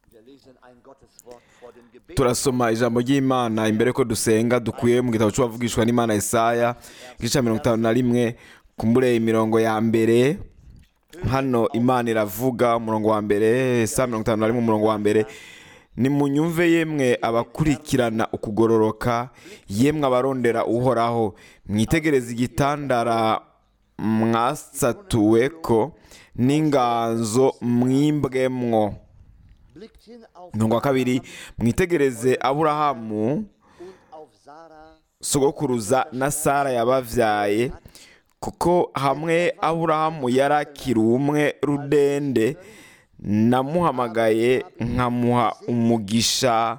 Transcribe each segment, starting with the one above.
Wir lesen ein Gotteswort vor dem Gebet. turasoma ijambo ry'imana imbere ko dusenga dukuye mu gitabo cy'uwavugishwa n'imana Yesaya igice cya mirongo itanu na rimwe kumbure imirongo ya mbere hano imana iravuga umurongo wa mbere saa mirongo itanu na rimwe umurongo wa mbere nimunyumve yemwe abakurikirana ukugororoka yemwe abarondera uhoraho mwitegereze igitandara mwasatuwe ko n'inganzo mwimbwemwo Blickt hin auf umurongo wa kabiri mwitegereze aburahamu und auf Sarah, sogokuruza na sara yabavyaye kuko hamwe aburahamu yari akiri umwe rudende namuhamagaye nkamuha umugisha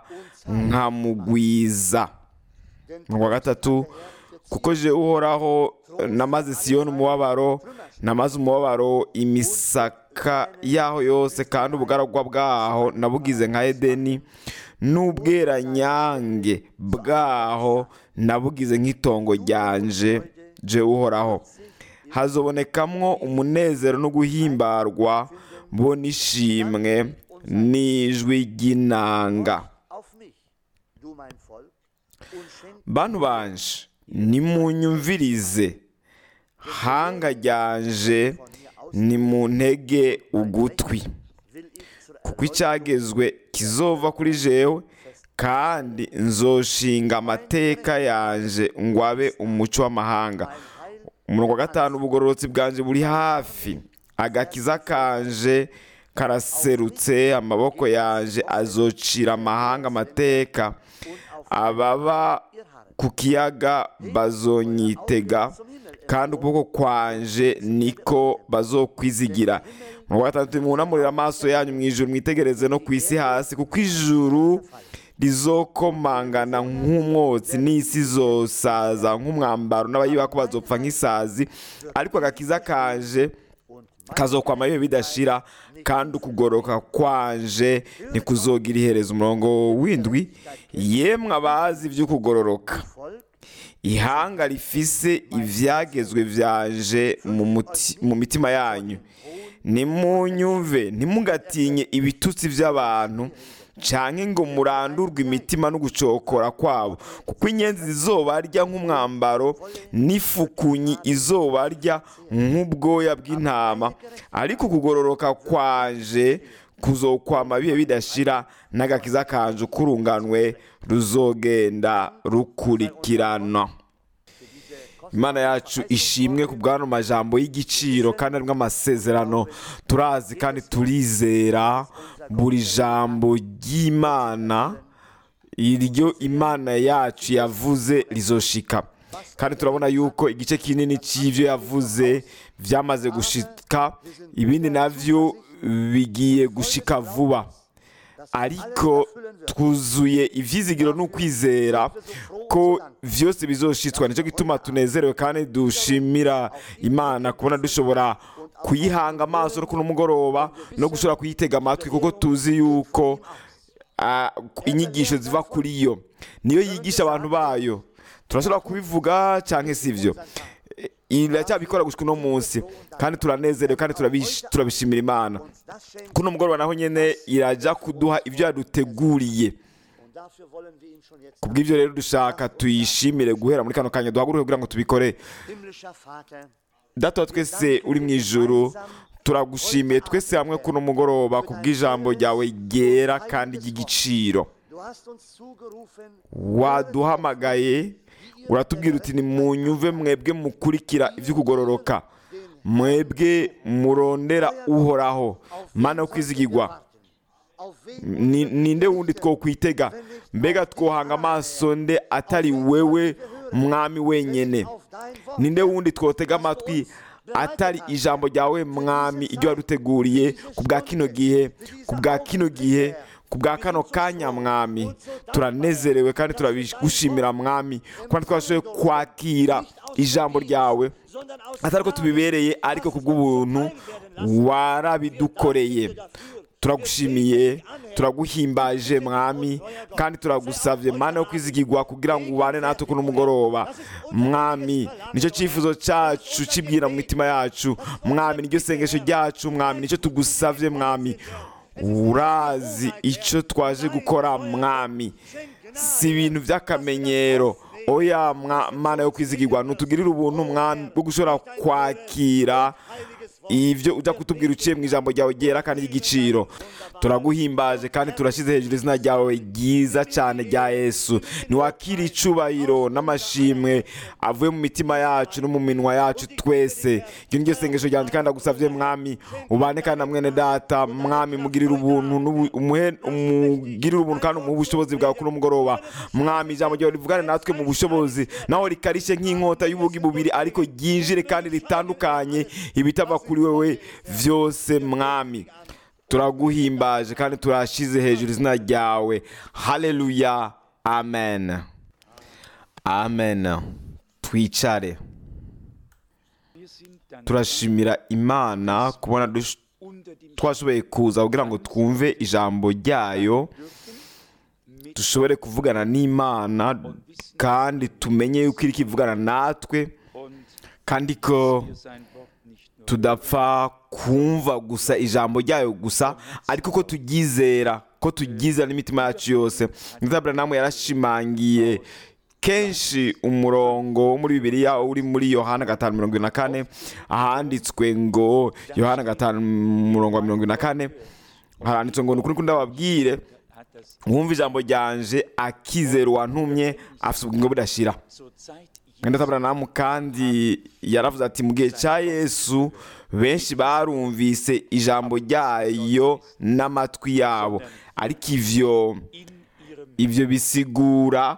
nkamugwiza denn umurongo wa gatatu kuko je uhoraho namaze siyoni umubabaro namaze umubabaro imisaka yaho yose kandi ubugaragwa bwaho nabugize nka edeni n'ubweranyange bwaho nabugize nk'itongo ryanje je uhoraho hazobonekamwo umunezero no guhimbarwa bo n'ishimwe n'ijwi ry'inanga auf mich, du mein Volk, und schenk bantu banje nimunyumvirize hanga ryanje nimuntege ugutwi will ich zur kuko icyagezwe kizova kuri jewe kandi nzoshinga amateka yanje ngo abe umuco w'amahanga umurongo wa gatanu ubugororotsi bwanje buri hafi agakiza kanje karaserutse amaboko yanje azocira amahanga amateka ababa ku kiyaga bazonyitega kandi ukuboko kwanje niko bazokwizigira mu wa gatandatu mwunamurira amaso yanyu mu ijuru mwitegereze no ku isi hasi kuko ijuru rizokomangana nk'umwotsi n'isi izosaza nk'umwambaro n'abayiba ko bazopfa nk'isazi ariko agakiza kanje kazokwama bibe bidashira kandi ukugoroka kwanje ntikuzogira iherezo umurongo w'indwi yemwe abazi iby'ukugororoka Volk, ihanga rifise ivyagezwe vyanje mu muti- mu mitima yanyu nimunyumve ntimugatinye ibitutsi by'abantu canke ngo murandurwe imitima no gucokora kwabo kuko inyenzi zizobarya nk'umwambaro n'ifukunyi izobarya nk'ubwoya bw'intama ariko ukugororoka kwanje kuzokwama bihe bidashira n'agakiza kanje ukurunganwe ruzogenda rukurikirana imana yacu ishimwe ku bw'ano majambo y'igiciro kandi arimo amasezerano turazi kandi turizera buri jambo ry'imana iryo imana yacu yavuze rizoshika kandi turabona yuko igice kinini cy'ibyo yavuze byamaze gushika ibindi nabyo bigiye gushika vuba ariko twuzuye ivyizigiro n'ukwizera ko vyose bizoshitswa nicyo gituma tunezerewe kandi dushimira imana kubona dushobora kuyihanga amaso no kuno mugoroba no gushobora kuyitega amatwi kuko tuzi yuko ah, inyigisho ziva kuri yo niyo yigisha abantu bayo turashobora kubivuga cyangwa si ibyo iracyabikora gushika uno munsi kandi turanezerewe kandi turabish- turabishimira imana uns das schenkt. kuno mugoroba naho nyene irajya kuduha ibyo yaduteguriye Und dafür wollen wir ihn schon jetzt kubw'ibyo rero dushaka tuyishimire guhera muri kano kanya duhaguruke kugira ngo tubikore Himmlischer Vater, data wa twese uri mu ijuru turagushimiye twese hamwe kuno mugoroba kubw'ijambo ryawe ryera kandi ry'igiciro du hast uns zugerufen, waduhamagaye uratubwira uti nimunyumve mwebwe mukurikira iby'ukugororoka mwebwe murondera uhoraho mana yo kwizigirwa auf wen Ni- ninde wundi twokwitega mbega twohanga amaso nde atari wewe mwami wenyene auf dein Wort ninde wundi twotega amatwi atari ijambo ryawe mwami iryo waduteguriye ku bwa kino gihe ku bwa kino gihe ku bwa kano kanya mwami turanezerewe kandi turabigushimira mwami kuba twashoboye kwakira ijambo ryawe sondern aus atari ko tubibereye ariko ku bw'ubuntu warabidukoreye turagushimiye turaguhimbaje mwami kandi turagusabye mana yo kwizigirwa kugira ngo ubane natwe kuno mugoroba mwami nicyo cyifuzo cyacu kibwira mu mitima yacu mwami niryo sengesho ryacu mwami nicyo tugusabye mwami urazi icyo twaje gukora mwami si ibintu by'akamenyero oya mwa- mana yo kwizigirwa ntutugirire ubuntu mwami bwo gushobora kwakira ibyo ujya kutubwira uciye mu ijambo ryawe ryera kandi ry'igiciro turaguhimbaje kandi turashyize hejuru izina ryawe ryiza cyane rya yesu ntiwakire icubahiro n'amashimwe avuye mu mitima yacu no mu minwa yacu twese iryo ni ryo sengesho ryanjye kandi agusabye mwami ubane kandi na mwene data mwami mugirire ubuntu n'ubu- umuhe- umugirire ubuntu kandi umuhe ubushobozi bwawe kuri umugoroba mwami ijambo ryawe rivugane natwe mu bushobozi naho rikarishe nk'inkota y'ubugi bubiri ariko ryinjire kandi ritandukanye ibitava kuri wewe byose mwami turaguhimbaje kandi turashize hejuru izina ryawe haleluya amen amen twicare Wir sind dann turashimira imana kubona dush- unter dem twashoboye kuza kugira ngo twumve ijambo ryayo mit dushobore kuvugana n'imana kandi tumenye yuko iri kivugana natwe und kandi ko wir sein Wort nicht nur tudapfa kumva gusa ijambo ryayo gusa ariko ko turyizera ko turyizera n'imitima yacu yose nzaburamu yarashimangiye kenshi umurongo wo muri bibiliya uri muri yohana gatanu mirongo ine na kane ahanditswe ngo yohana gatanu umurongo wa mirongo ine na kane haranditswe ngo ni ukuri ko ndababwire hat das wumva ijambo ryanje akizera uwantumye afite ubugingo budashira zur Zeit mwenda taburamu kandi yaravuze ati mu gihe cya yesu benshi barumvise ijambo ryayo n'amatwi yabo ariko ivyo in ihrem ivyo bisigura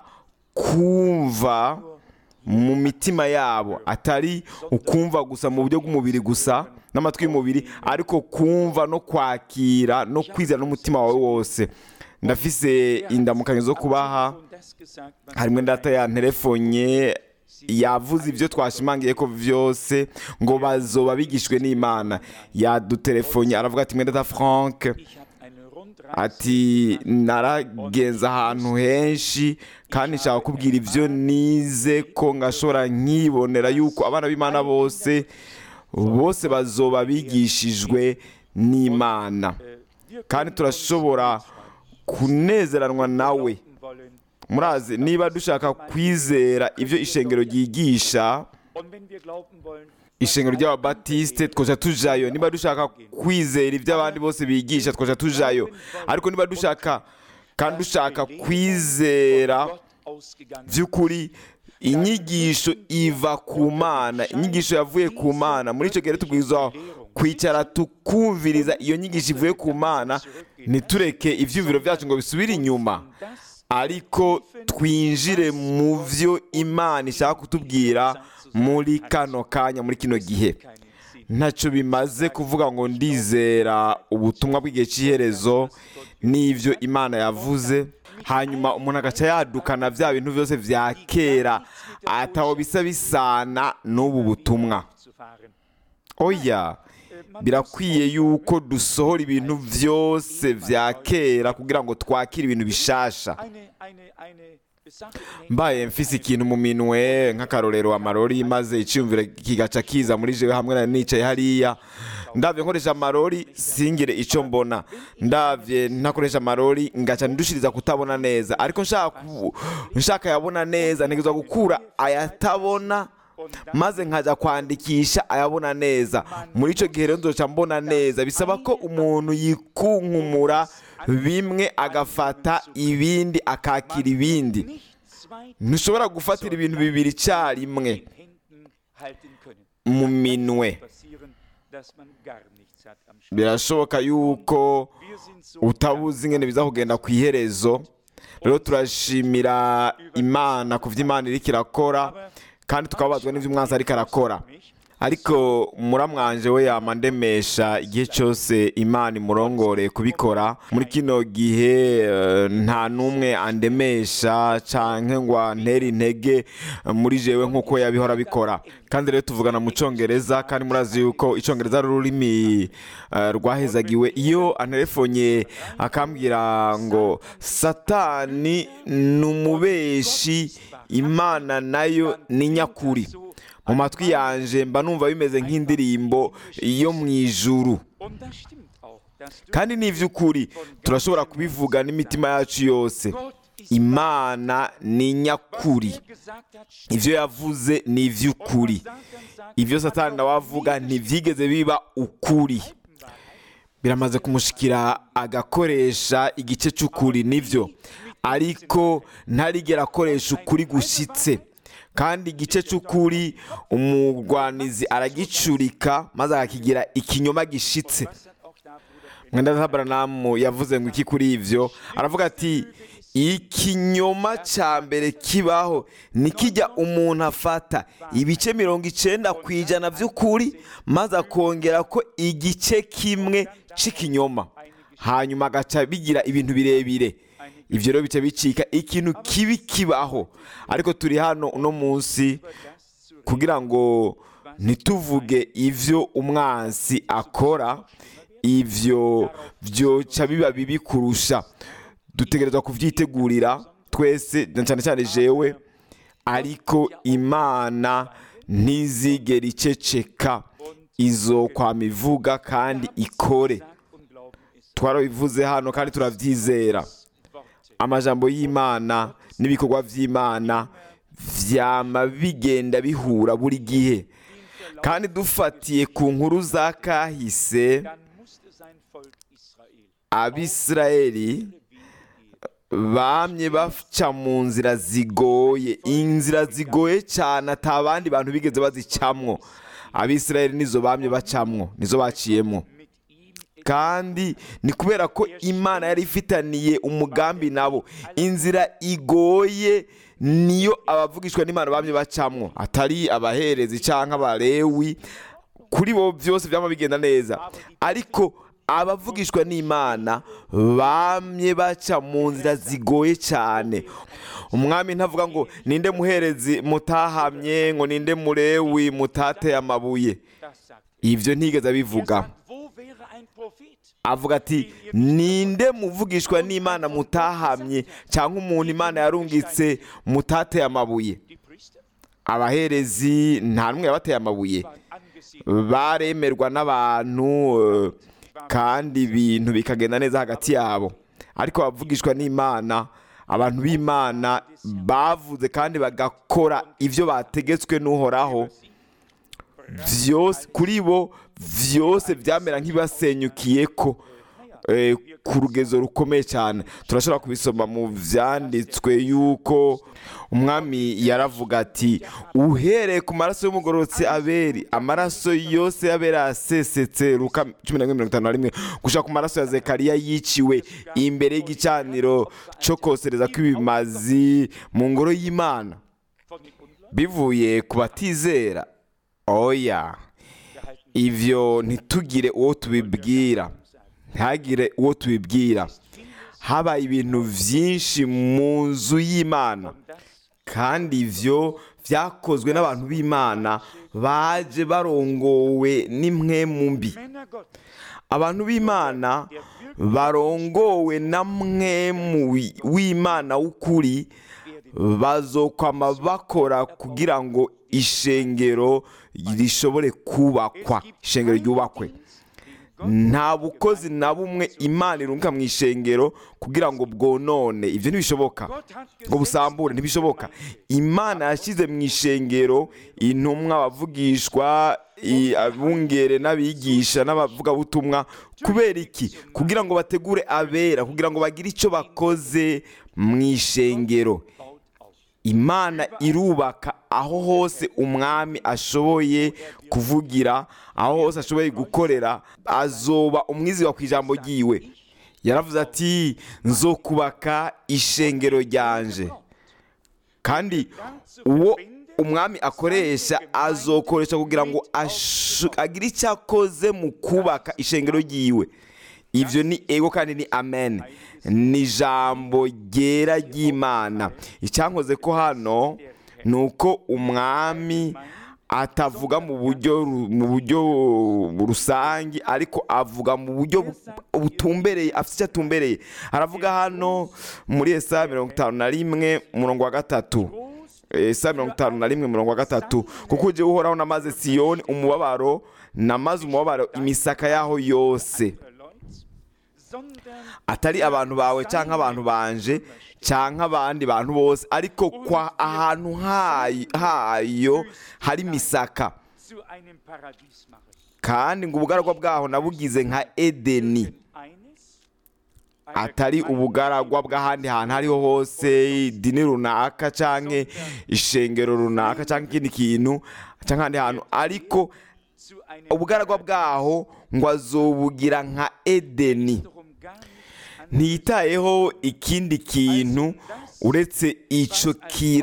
kumva mu mitima yabo atari ukumva gusa mu buryo bw'umubiri gusa n'amatwi y'umubiri ariko kumva no kwakira no kwizera n'umutima wawe wose ndafise indamukanyo zo kubaha und das gesagt, was harimo data yanterefonye yavuze ibyo twashimangiye ko byose ngo bazoba bigishwe n'imana yaduterefonye aravuga ati mwenda data frank ich habe eine Rundreise ati naragenze ahantu henshi kandi nshaka kubwira ibyo nize ko ngashobora nkibonera yuko abana b'imana bose bose bazoba bigishijwe n'imana äh, wir kandi können turashobora kunezeranwa nawe wollen murazi niba dushaka kwizera ibyo ishengero ryigisha und wenn wir glauben wollen ishengero ry'ababatisite twaja tujayo niba dushaka kwizera ibyo abandi bose bigisha twaja tujayo ariko niba dushaka kandi dushaka kwizera Gott ausgegangen by'ukuri inyigisho iva ku mana inyigisho yavuye ku mana muri icyo gihe rero tubwirizwa kwicara tukumviriza iyo nyigisho ivuye ku mana ntitureke ibyumviro byacu ngo bisubire inyuma das ariko twinjire mu byo imana ishaka kutubwira muri kano kanya muri kino gihe keinen Sinn ntacyo bimaze kuvuga ngo ndizera ubutumwa bw'igihe cy'iherezo n'ibyo imana yavuze hanyuma umuntu agaca yadukana bya bintu byose bya kera ataho bisa bisana n'ubu butumwa zu fahren oya birakwiye yuko dusohora ibintu byose bya kera kugira ngo twakire ibintu bishasha eine eine eine Sache in Händen mbaye mfise ikintu mu minwe nk'akarorero amarori maze icyumviro kigaca kiza muri jewe hamwe na nicaye hariya ndavye nkoresha amarori singire icyo mbona ndavye ntakoresha amarori ngaca ndushiriza kutabona neza ariko nshaka ku- nshaka yabona neza ntegerezwa gukura ayatabona maze nkaja kwandikisha ayabona neza muri icyo gihe rero nzoca mbona neza bisaba ko umuntu yikunkumura bimwe agafata ibindi akakira ibindi nicht zwei ntushobora gufatira ibintu bibiri icyarimwe in Händen halten können mu minwe passieren dass man gar nichts hat am Schluss birashoboka yuko wir sind so utabuzi ingene biza kugenda ku iherezo rero turashimira imana ku byo imana iriko irakora kandi tukababazwa n'ibyo umwanzi ariko arakora mich ariko muramwanje we yama ndemesha igihe cyose imana imurongoreye kubikora muri kino gihe eh, nta n'umwe andemesha canke ngo antere intege eh, muri jewe nk'uko yabihora bikora kandi rero tuvugana mu cyongereza kandi murazi yuko icyongereza ari ururimi eh, rwahezagiwe iyo anterefonye akambwira ngo satani ni umubeshi imana nayo ni nyakuri mu matwi yanje mba numva bimeze nk'indirimbo yo mu ijuru und das stimmt auch kandi ni iby'ukuri turashobora kubivuga n'imitima yacu yose imana ni nyakuri ibyo yavuze ni iby'ukuri ibyo satani nawe avuga ntibyigeze biba ukuri biramaze kumushikira agakoresha igice cy'ukuri nibyo ariko ntarigera akoresha ukuri gushyitse kandi igice cy'ukuri umurwanizi aragicurika maze akakigira ikinyoma gishitse mwenda zabaranamu yavuze ngo iki kuri ibyo aravuga ati ikinyoma cya mbere kibaho nikijya umuntu afata ibice mirongo icyenda ku ijana by'ukuri maze akongera ko igice kimwe cy'ikinyoma hanyuma agaca bigira ibintu birebire ibyo rero bica bicika ikintu kibi kibaho ariko turi hano uno munsi kugira ngo ntituvuge ibyo umwansi akora ibyo byoca biba bibi kurusha dutegerezwa kubyitegurira twese cyane cyane jewe ariko imana ntizigera iceceka izo kwama ivuga kandi ikore twarabivuze hano kandi turabyizera amajambo y'imana n'ibikorwa by'imana byama bigenda bihura buri gihe kandi dufatiye ku nkuru za kahise abisirayeli bamye baca mu nzira zigoye inzira zigoye cyane ata bandi bantu bigeze bazicamwo abisirayeli nizo bamye bacamwo nizo baciyemo kandi ni kubera ko imana yari ifitaniye umugambi nabo inzira igoye niyo abavugishwa n'imana bamye bacamwo atari abaherezi cyangwa abarewi kuri bo byose byaba bigenda neza ariko abavugishwa n'imana bamye baca mu nzira zigoye cyane umwami ntavuga ngo ninde muherezi mutahamye ngo ninde murewi mutateye amabuye ibyo ntigeze abivuga avuga ati ninde muvugishwa n'imana mutahamye cyangwa umuntu imana yarungitse mutateye amabuye abaherezi nta n'umwe yabateye amabuye baremerwa n'abantu kandi ibintu bikagenda neza hagati yabo ariko abavugishwa n'imana abantu b'imana bavuze kandi bagakora ibyo bategetswe n'uhoraho byose kuri bo byose byamera nk'ibasenyukiye ko ku rugezo rukomeye cyane turashobora kubisoma mu byanditswe yuko umwami yaravuga ati uhereye ku maraso y'umugororotse aberi amaraso yose y'abera yasesetse ruka cumi na mirongo itanu na rimwe gushaka ku maraso ya zekariya yiciwe imbere y'igicaniro cyo kosereza kw'ibimazi mu ngoro y'imana bivuye ku batizera oya ibyo ntitugire uwo tubibwira ntihagire uwo tubibwira habaye ibintu byinshi mu nzu y'imana kandi ibyo byakozwe n'abantu b'imana baje barongowe n'imwe mu mbi abantu b'imana barongowe na mwe w'imana w'ukuri bazokwama bakora kugira ngo ishengero rishobore kubakwa ishengero ryubakwe nta bukozi na bumwe imana irunga mu ishengero kugira ngo bwonone ibyo ntibishoboka ngo busambure ntibishoboka imana yashyize mu ishengero intumwa abavugishwa abungere n'abigisha n'abavugabutumwa kubera iki kugira ngo bategure abera kugira ngo bagire icyo bakoze mu ishengero imana irubaka aho hose umwami ashoboye kuvugira aho hose ashoboye gukorera azoba umwizigwa ku ijambo ryiwe yaravuze ati nzo kubaka ishengero ryanje kandi uwo umwami akoresha azokoresha kugira ngo agire icyo akoze mu kubaka ishengero ryiwe ibyo ni ego kandi ni amen ni ijambo ryera ry'imana icyankoze ko hano ni uko umwami atavuga mu buryo mu buryo rusange ariko avuga mu buryo butumbereye afite icyo atumbereye aravuga hano muri esa mirongo itanu na rimwe umurongo wa gatatu esa mirongo itanu na rimwe umurongo wa gatatu kuko ujye uhoraho namaze siyoni umubabaro namaze umubabaro imisaka yaho yose sondern atari abantu bawe cyangwa abantu banje cyangwa abandi bantu bose ariko kwa ahantu hayo, hayo hari imisaka zu einem Paradies machen. kandi ngo ubugaragwa bwaho nabugize nka edeni Eines, atari ubugaragwa bw'ahandi hantu aho ariho hose idini runaka cyangwa ishengero runaka cyangwa ikindi kintu cyangwa ahandi hantu ariko zu einem ubugaragwa bwaho ngo azobugira nka edeni darum gar nicht an ntiyitayeho ikindi kintu uretse icyo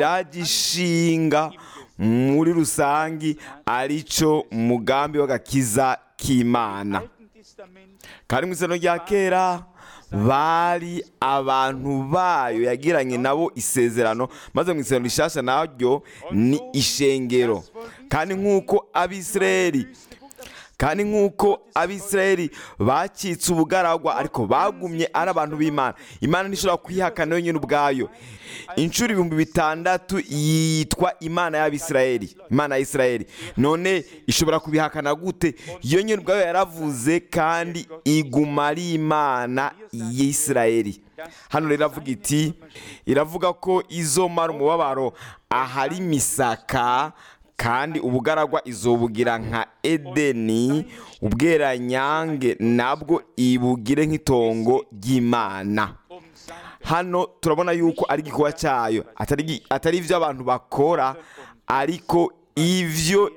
kiragishinga muri rusange aricyo mugambi w'agakiza k'imana Alten Testament kandi mu isano rya kera bari abantu bayo yagiranye nabo isezerano maze mu isano rishasha naryo ni ishengero kandi nk'uko abisirayeli kandi nk'uko abisirayeli bacitse ubugaragwa ariko bagumye ari abantu b'imana imana ntishobora kwihakana yonyine ubwayo inshuro ibihumbi bitandatu yitwa imana y'abisirayeli imana ya isirayeli none ishobora kubihakana gute iyo nyine ubwayo yaravuze kandi iguma ari imana y'isirayeli hano rero iravuga iti iravuga ko izomara umubabaro ahari imisaka kandi ubugaragwa izobugira nka edeni ubweranyange nabwo ibugire nk'itongo ry'imana um sein hano turabona yuko ari igikorwa cyayo atari gi- atari ibyo abantu bakora ariko ibyo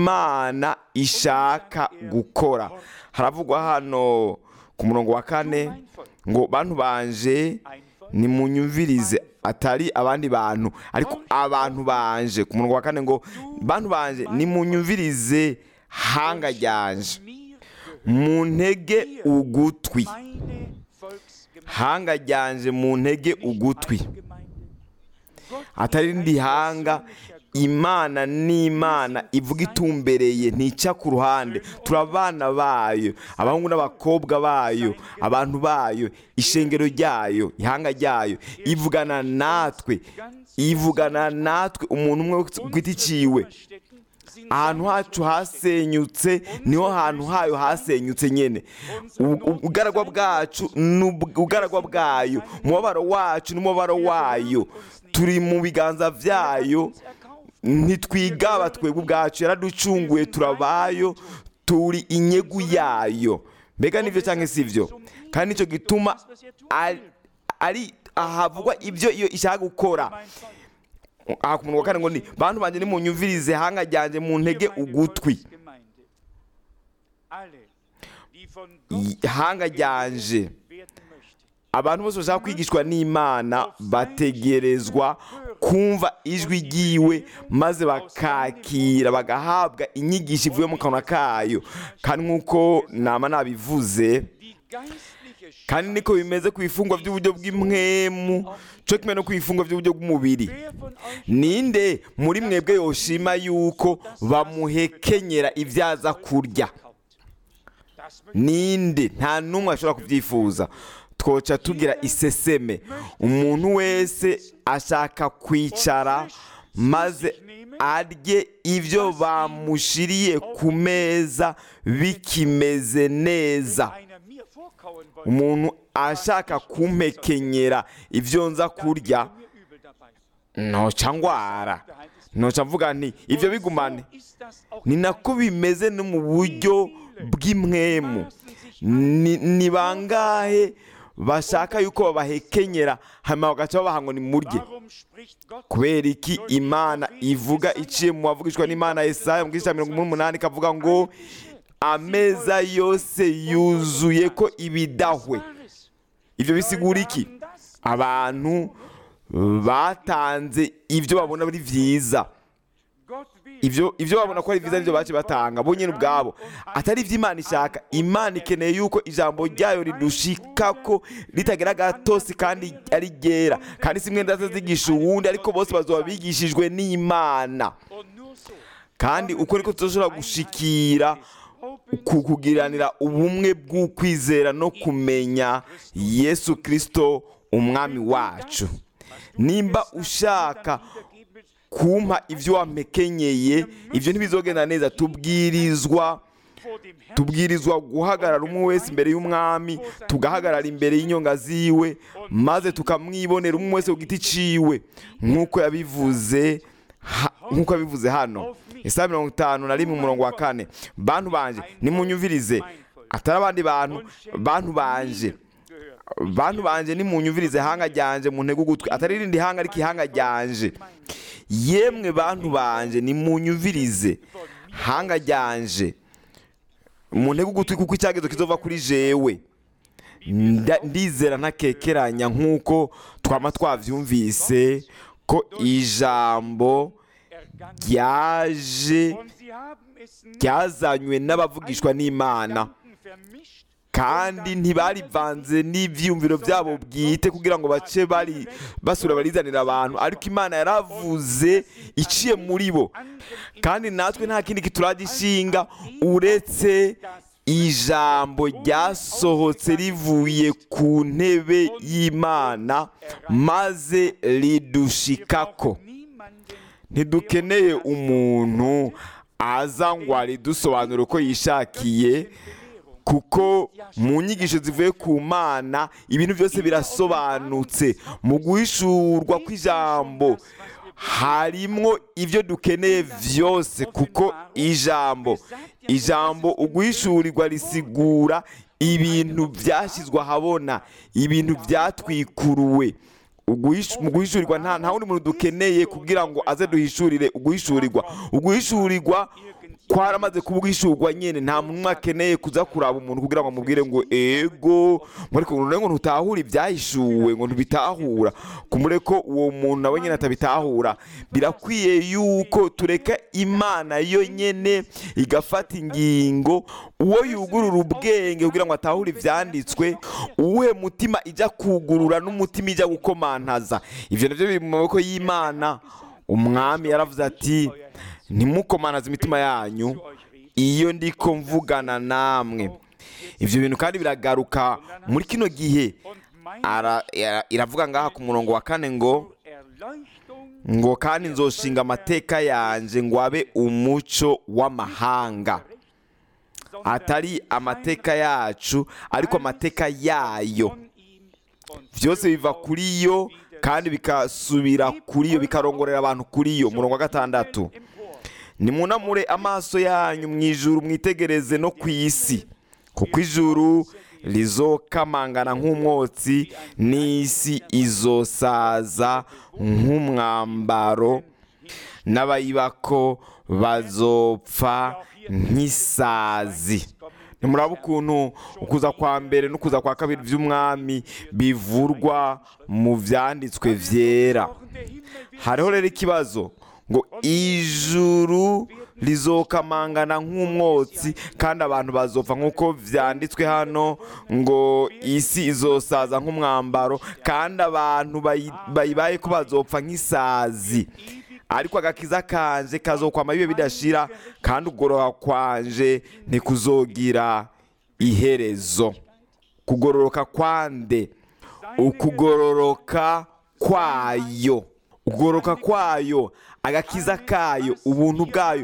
imana ishaka gukora haravugwa hano ku murongo wa kane ngo bantu banje nimunyumvirize atari abandi bantu ariko abantu banje ku murongo wa kane ngo bantu banje nimunyumvirize hanga ryanje mir mu ntege ugutwi meine Volksgemeinde hanga ryanje mu ntege ugutwi Gemeinde. Gott atari rindi hanga imana ni imana ivuga itumbereye ntica ku ruhande turi abana bayo abahungu n'abakobwa bayo abantu bayo ishengero ryayo ihanga ryayo ivugana natwe ivugana natwe umuntu umwe ku giti ciwe verstecken sind ahantu hacu hasenyutse niho hantu hayo hasenyutse nyine U- ubugaragwa bwacu n'ubugaragwa bwayo umubabaro wacu n'umubabaro wayo turi mu biganza byayo erkauft. ntitwigaba twebwe ubwacu yaraducunguye turabayo turi inyegu yayo mbega nibyo cyangwa si byo kandi nicyo gituma ari- ari ahavugwa ibyo iyo ishaka gukora aha ku munwa wa kane ngo ni bantu banjye nimunyumvirize hanga ryanjye mu ntege ugutwi Gemeinde. Alle, die von I- Gott hanga ryanje werden möchten. abantu bose bashaka kwigishwa n'imana bategerezwa kumva ijwi ryiwe maze bakakira bagahabwa inyigisho ivuye mu kanwa kayo kandi nk'uko nama nabivuze Die geistliche kandi niko bimeze ku bifungwa by'uburyo bw'impwemu cyo kimwe no ku bifungwa by'uburyo bw'umubiri Wer von euch ninde muri mwebwe yoshima yuko bamuhekenyera ibyo aza kurya kauft? Das möchte ninde nta n'umwe ashobora kubyifuza twoca tugira iseseme umuntu wese ashaka kwicara maze arye ibyo bamushiriye ku meza bikimeze neza einer mir vorkauen wollen. umuntu ashaka kumpekenyera ibyo nza kurya mir übel dabei. ntoca ngwara ntoca mvuga nti ibyo bigumane So ist das auch ni nako bimeze no mu buryo bw'impwemu ni ni bangahe bashaka yuko babahekenyera hanyuma bagaca babaha ngo nimurye Warum spricht Gott kubera iki imana ivuga iciye mu bavugishwa n'imana Yesaya mu gice cya mirongo umunani ikavuga ngo ameza yose yuzuye ko ibidahwe Wahres? ibyo bisigura iki Haben das abantu batanze ibyo babona ari byiza Gott will. ibyo ibyo babona ko ari byiza nibyo bace batanga bo nyine ubwabo atari ibyo imana ishaka imana ikeneye yuko ijambo ryayo ridushika ko ritagira agatosi kandi ari ryera kandi si mwenda zigisha uwundi ariko bose bazoba bigishijwe n'imana Und nur so kandi uko niko tuzoshobora gushikira ku kugiranira ubumwe bw'ukwizera no kumenya yesu kirisito umwami wacu nimba ushaka kumpa ibyo wampekenyeye ibyo ntibizogenda neza tubwirizwa vor dem Herrn tubwirizwa guhagarara umwe wese imbere y'umwami tugahagarara imbere y'inyonga ziwe maze tukamwibonera umwe wese ku giti ciwe nk'uko yabivuze ha- nk'uko yabivuze hano isaha mirongo itanu na rimwe umurongo wa kane bantu banje nimunyumvirize atari abandi bantu bantu banje gehört. bantu banje nimunyumvirize hanga ryanje mu ntege ugutwi atari irindi hanga ariko ihanga ryanje yemwe bantu banje nimunyumvirize hanga ryanje mu ntege ugutwi kuko icyagezo kizova kuri jewe Nda- ndizera ntakekeranya nk'uko twama twavyumvise ko ijambo Ergangen. ryaje Und sie haben es nicht ryazanywe n'abavugishwa n'imana Gedanken vermischt, kandi ntibarivanze n'ibyiyumviro byabo bwite kugira ngo bace bari basura barizanira abantu ariko imana yaravuze iciye muri bo kandi natwe nta kindi kituragishinga uretse ijambo ryasohotse rivuye ku ntebe y'imana maze ridushikako niemanden ntidukeneye umuntu aza ngo aridusobanure uko yishakiye kuko mu nyigisho zivuye ku mana ibintu byose birasobanutse mu guhishurwa kw'ijambo harimwo ibyo dukeneye byose kuko ijambo ijambo uguhishurirwa risigura ibintu byashyizwe ahabona ibintu byatwikuruwe Uguhish- mu guhishurirwa nta nta wundi muntu dukeneye kugira ngo aze duhishurire uguhishurirwa uguhishurirwa kwaramaze kuba uguhishurwa nyine nta muntu umwe akeneye kuza kuraba umuntu kugira ngo amubwire ngo ego ariko ngo ntutahura ibyahishuwe ngo ntubitahura kumure ko uwo muntu nawe nyine atabitahura birakwiye yuko tureka imana yo nyine igafata ingingo uwo yugurura ubwenge kugira ngo atahure ibyanditswe uwuhe mutima ijya kugurura n'umutima ijya gukomantaza ibyo nabyo biri mu maboko y'imana umwami yaravuze ati ntimukomanaze imitima yanyu iyo ndiko mvugana namwe ibyo bintu kandi biragaruka muri kino gihe und meine ara- ara- iravuga ngaha ku murongo wa kane ngo Erleuchtung ngo kandi nzoshinga amateka yanjye ngo abe umuco w'amahanga atari amateka yacu ariko amateka yayo von ihm und byose biva kuri yo kandi bikasubira kuri yo bikarongorera abantu kuri yo murongo wa gatandatu empor. nimunamure amaso yanyu mu ijuru mwitegereze no ku isi kuko ijuru rizokamangana nk'umwotsi n'isi izosaza nk'umwambaro n'abayibako bazopfa nk'isazi ntimuraba ukuntu ukuza kwa mbere n'ukuza kwa kabiri by'umwami bivurwa mu byanditswe byera hariho rero ikibazo ngo ijuru rizokamangana nk'umwotsi kandi abantu bazopfa nk'uko byanditswe hano ngo isi izosaza nk'umwambaro kandi abantu bayi- bayibaye ko bazopfa nk'isazi ariko agakiza kanje kazokwama bibe bidashira kandi ugororoka kwanje ntikuzogira iherezo kugororoka kwande ukugororoka kwayo ukugororoka kwayo agakiza kayo ubuntu bwayo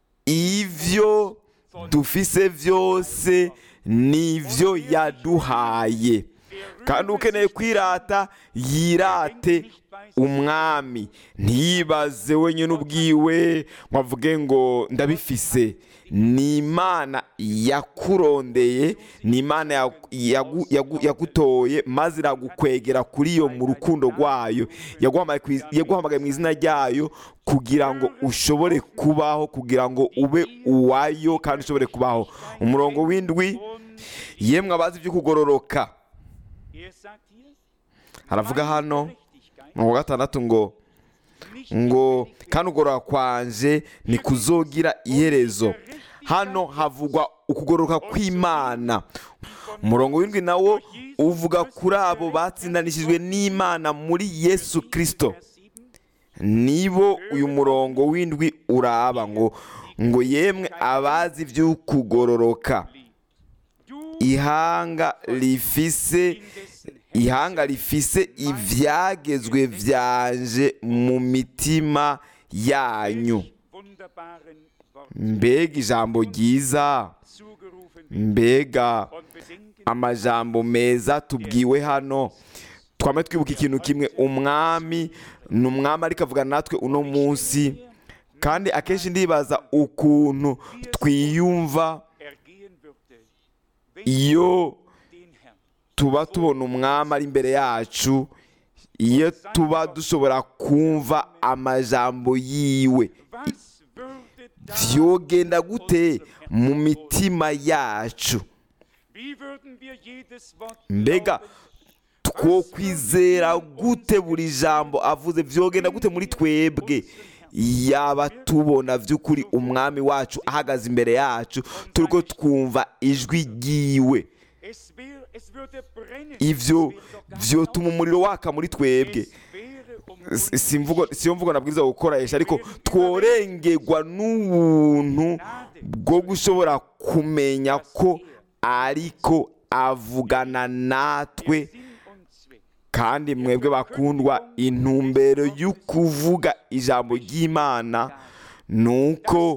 ivyo dufise byose nivyo yaduhaye kandi ukeneye kwirata yirate umwami ntiyibaze wenyine ubwiwe ngo avuge ngo ndabifise ni imana yakurondeye ni imana yagu- yagu- yagu- yagutoye maze iragukwegera kuri yo mu rukundo rwayo yaguhamagaye ku iz- yaguhamagaye mu izina ryayo kugira ngo ushobore kubaho kugira ngo ube uwayo kandi ushobore kubaho umurongo w'indwi yemwe abazi ibyo kugororoka Er sagt hier, haravuga hano Gerechtigkeit mu wa gatandatu ngo ngo kandi ugororoka kwanje ntikuzogira iherezo hano havugwa ukugororoka kw'imana umurongo w'indwi nawo uvuga kuri abo batsindanishijwe n'imana muri yesu kirisito nibo uyu murongo w'indwi uraba ngo ngo yemwe abazi iby'ukugororoka du ihanga rifise ihanga rifise ibyagezwe byanje mu mitima yanyu wunderbaren Worten mbega ijambo ryiza mbega und bedenken, amajambo meza tubwiwe hano twame twibuka ikintu kimwe umwami ni umwami ariko avugana natwe uno munsi kandi akenshi ndibaza ukuntu twiyumva ergehen würde, wenn iyo den Herrn tuba tubona umwami ari imbere yacu iyo tuba dushobora kumva amajambo yiwe Was würde da, vyogenda gute mu mitima yacu wie würden wir jedes Wort mbega glauben, twokwizera gute buri jambo avuze vyogenda gute muri twebwe yaba tubona vy'ukuri umwami wacu ahagaze imbere yacu turiko twumva ijwi ryiwe es, wär, es würde brennen, ivyo es wäre doch gar vyotuma umuriro waka muri twebwe es wäre um S- uns simvugo siyo mvugo nabwiza gukoresha ariko tworengerwa n'ubuntu bwo gushobora kumenya ko ariko avugana natwe Sinn und Zweck. kandi mwebwe bakundwa intumbero y'ukuvuga ijambo ry'imana ni uko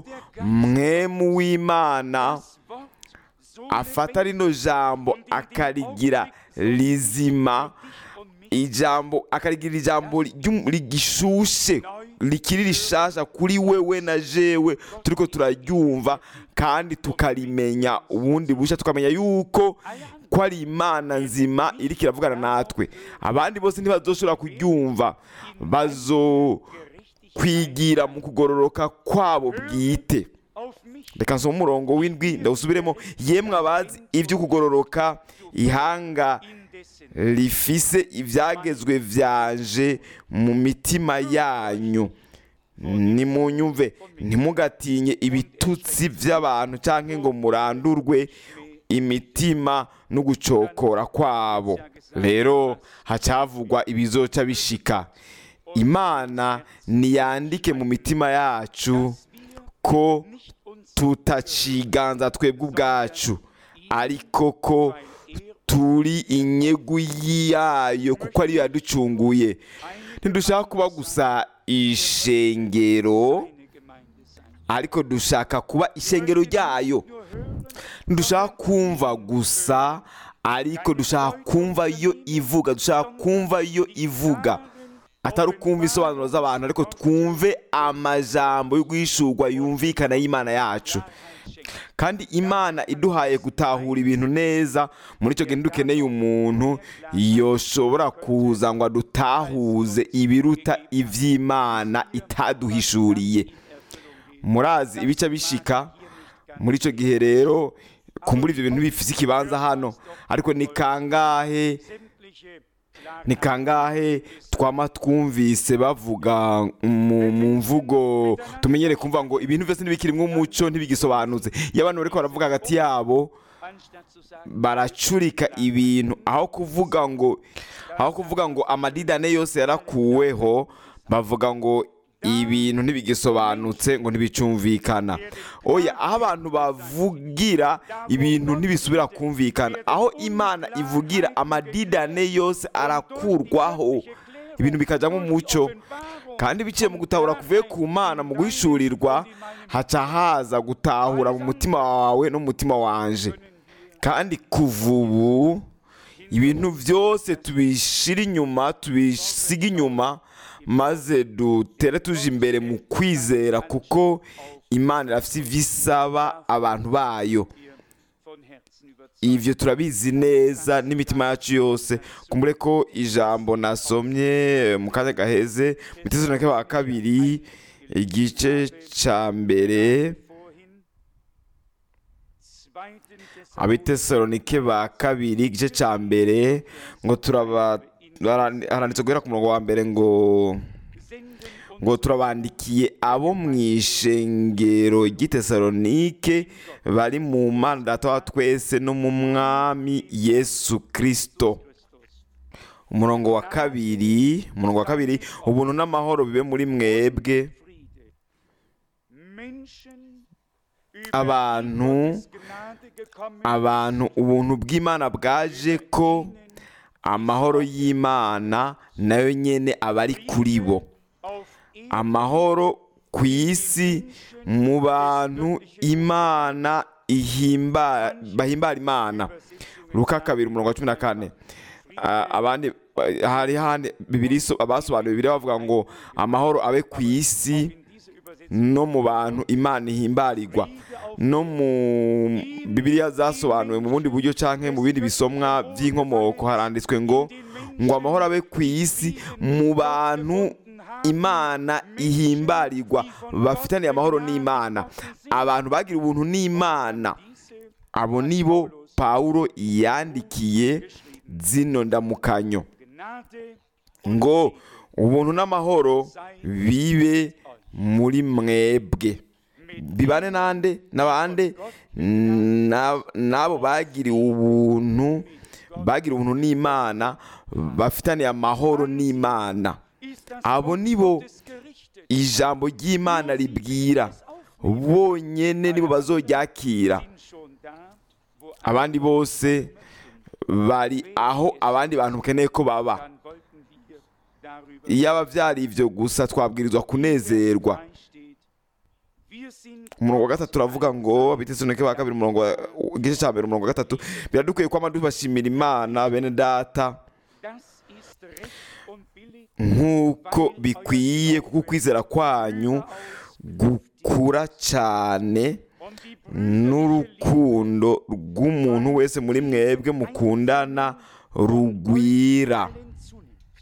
mwemu w'imana Das Wort so afata lebendig rino jambo akarigira rizima und mich ijambo akarigira ijambo ry'um- rigishushe rikiri rishasha kuri wewe na jewe turiko turaryumva kandi tukarimenya ubundi busha tukamenya yuko ko ari imana nzima iriko iravugana natwe abandi bose ntibazoshobora kuryumva bazo kwigira mu kugororoka kwabo bwite auf mich reka nsoma umurongo w'indwi ndawusubiremo yemwe abazi ibyo kugororoka ihanga indessen rifise ibyagezwe byanje mu mitima yanyu nimunyumve ntimugatinye ibitutsi by'abantu cyangwa ngo murandurwe imitima no gucokora kwabo rero hacyavugwa ibizoca bishika imana niyandike mu mitima yacu ko nicht uns tutaciganza twebwe ubwacu ariko ko turi inyegu yayo kuko ariyo yaducunguye ntidushaka kuba gusa ishengero eine Gemeinde sein. ariko dushaka kuba ishengero ryayo Nur hören, ntidushaka kumva gusa ariko dushaka kumva iyo ivuga dushaka kumva iyo ivuga atari ukumva isobanuro z'abantu ariko twumve amajambo yo guhishurwa yumvikana y'imana yacu kandi imana iduhaye gutahura ibintu neza muri icyo gihe dukeneye umuntu yoshobora kuza ngo adutahuze ibiruta iby'imana itaduhishuriye murazi ibice bishika muri icyo gihe rero kumbura ibyo bintu bifite ikibanza hano ariko ni kangahe sämtliche ni kangahe twama twumvise bavuga mu mu mvugo tumenyere kumva ngo ibintu byose ntibikirimo umuco ntibigisobanutse iyo abantu bariko baravuga hagati yabo anstatt zu sagen, baracurika ibintu aho kuvuga ngo aho kuvuga ngo amadidane yose yarakuweho bavuga ngo ibintu ntibigisobanutse ngo ntibicumvikana oya aho abantu bavugira ibintu ntibisubira kumvikana aho imana ivugira amadidane yose arakurwaho ibintu bikajyamo umucyo kandi biciye mu gutahura kuvuye ku mana mu guhishurirwa haca haza gutahura mu mutima wawe no mu mutima wanje kandi kuva ubu ibintu byose tubishira inyuma tubisiga inyuma maze dutere tuje imbere mu kwizera kuko imana irafite ibyo isaba abantu bayo wir von Herzen überzeugt. ibyo turabizi neza n'imitima yacu yose kumbure ko ijambo nasomye mu kanya gaheze mu itezoneke wa kabiri igice cya mbere Vorhin, zweiten abitesalonike ba kabiri igice cya mbere ngo turaba harandi- haranditse guhera ku murongo wa mbere ngo senden ngo turabandikiye abo mu ishengero ry'itesalonike bari mu mana data wa twese no mu mwami yesu kirisito Christus. umurongo wa kabiri umurongo wa kabiri ubuntu n'amahoro bibe muri mwebwe Friede. Menschen über Abantu- die Gottes Gnade gekommen abantu ubuntu bw'imana bwaje ko amahoro y'imana nayo nyene aba ari kuri bo auf amahoro ku isi mu bantu imana ihimba bahimbara imana luka kabiri umurongo wa cumi na kane Ah, abandi ah, hari handi bibiri so- abasobanuye bibiri bavuga ngo amahoro abe ku isi In dieser Übersetzung no mu bantu imana ihimbarirwa no mu bibiliya zasobanuwe mu bundi buryo canke mu bindi bisomwa by'inkomoko haranditswe ngo ngo amahoro abe ku isi mu bantu imana ihimbarirwa bafitaniye amahoro n'imana abantu bagira ubuntu n'imana diese abo nibo pawulo yandikiye zino ndamukanyo Gnade ngo ubuntu n'amahoro bibe muri mwebwe bibane nande n'abande Na- n'abo bagiriwe ubuntu bagira ubuntu n'imana bafitaniye amahoro n'imana ist das abo Wort nibo Gottes gerichtet. ijambo ry'imana ribwira bonyene nibo bazoryakira Sind schon da, wo abandi bose bari aho abandi bantu bakeneye ko baba dann wollten wir darüber iyo aba byari ibyo gusa twabwirizwa kunezerwa steht. Wir sind umurongo wa gatatu uravuga ngo abitesoneke ba kabiri umurongo wa- igice cya mbere umurongo wa gatatu biradukwiye kwama dubashimira imana bene data das ist recht und billig nk'uko bikwiye kuko ukwizera kwanyu gukura cyane und die n'urukundo rw'umuntu wese muri mwebwe mukundana rugwira allen zunimmt.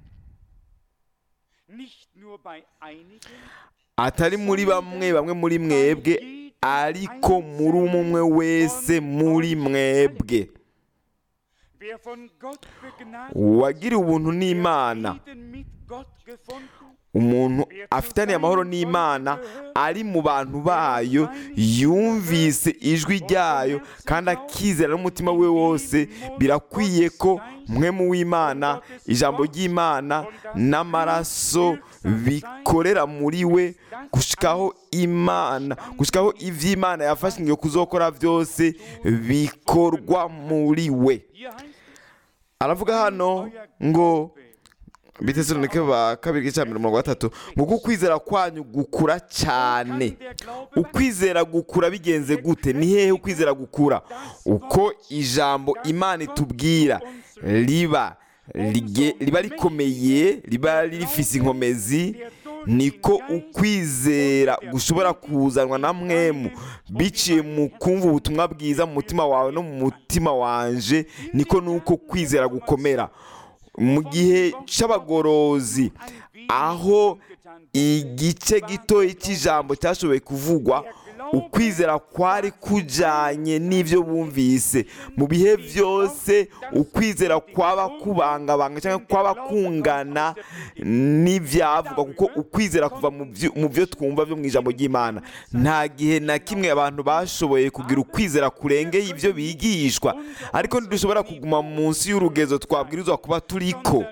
Nicht nur bei einigen, atari muri bamwe bamwe muri mwebwe ariko muri umwe wese muri mwebwe wer von Gott begnadigt uwagiriwe ubuntu n'imana Frieden mit Gott gefunden, umuntu afitaniye amahoro n'imana ari mu bantu bayo yumvise ijwi ryayo kandi akizera n'umutima we wose birakwiye ko mwe mu w'imana ijambo ry'imana n'amaraso bikorera muri we gushikaho imana gushikaho iby'imana yafashe ingiyo kuzokora byose bikorwa muri we hier heißt es, aravuga hano ngo bitesoneke ba kabiri gice cya mbere umurongo wa gatatu ngo uko ukwizera kwanyu gukura cyane der Glaube ukwizera gukura bigenze gute ni hehe ukwizera gukura uko ijambo imana itubwira riba rige- riba rikomeye riba rifise inkomezi niko ukwizera gushobora kuzanwa na mwemu biciye mu kumva ubutumwa bwiza mu mutima wawe no mu mutima wanje niko nuko kwizera gukomera mu gihe cy'abagorozi aho igice gitoya cy'ijambo cyashoboye kuvugwa ukwizera kwari kujyanye n'ibyo bumvise mu bihe byose ukwizera kwaba kubangabanga cyangwa kwaba kungana n'ibyavugwa kuko ukwizera kuva mu byo- mu byo twumva byo mu ijambo ry'imana nta gihe na kimwe abantu bashoboye kugira ukwizera kurengeye ibyo bigishwa ariko ntidushobora kuguma munsi y'urugezo twabwirizwa kuba turiko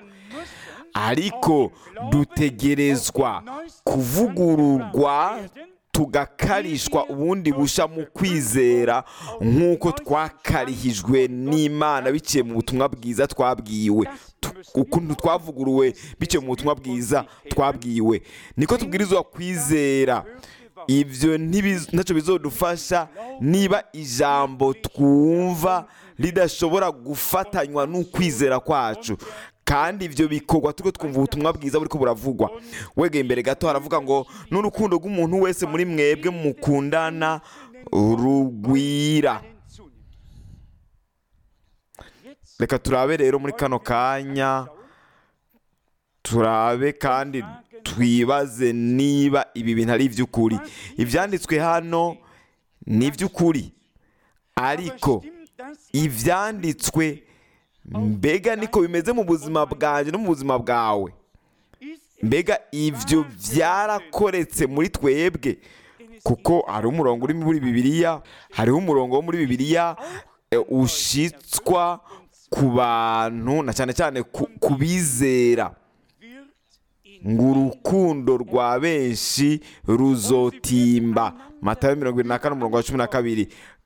ariko dutegerezwa kuvugururwa tugakarishwa ubundi busha mu kwizera nk'uko twakarihijwe n'imana biciye mu butumwa bwiza twabwiwe Tu- ukuntu twavuguruwe biciye mu butumwa bwiza twabwiwe niko tubwirizwa kwizera ibyo ntibiz- ntacyo bizodufasha niba ijambo twumva ridashobora gufatanywa n'ukwizera kwacu kandi ibyo bikorwa turiko twumva ubutumwa bwiza buriko buravugwa wegeye imbere gato haravuga ngo n'urukundo rw'umuntu wese muri mwebwe mukundana rugwira allen zunimmt. Jetzt reka turabe rero muri kano kanya turabe kandi twibaze niba ibi bintu ari iby'ukuri ibyanditswe hano ni iby'ukuri ariko stimmt das ibyanditswe mbega niko bimeze mu buzima bwanjye no mu buzima bwawe ist mbega ibyo byarakoretse muri twebwe kuko hari umurongo uri muri bibiliya hariho umurongo wo muri bibiliya eh, ushitswa ku bantu na cyane cyane ku- ku bizera wird in ngo urukundo rwa benshi ruzotimba matayo mirongo irindwi na kane umurongo wa cumi na kabiri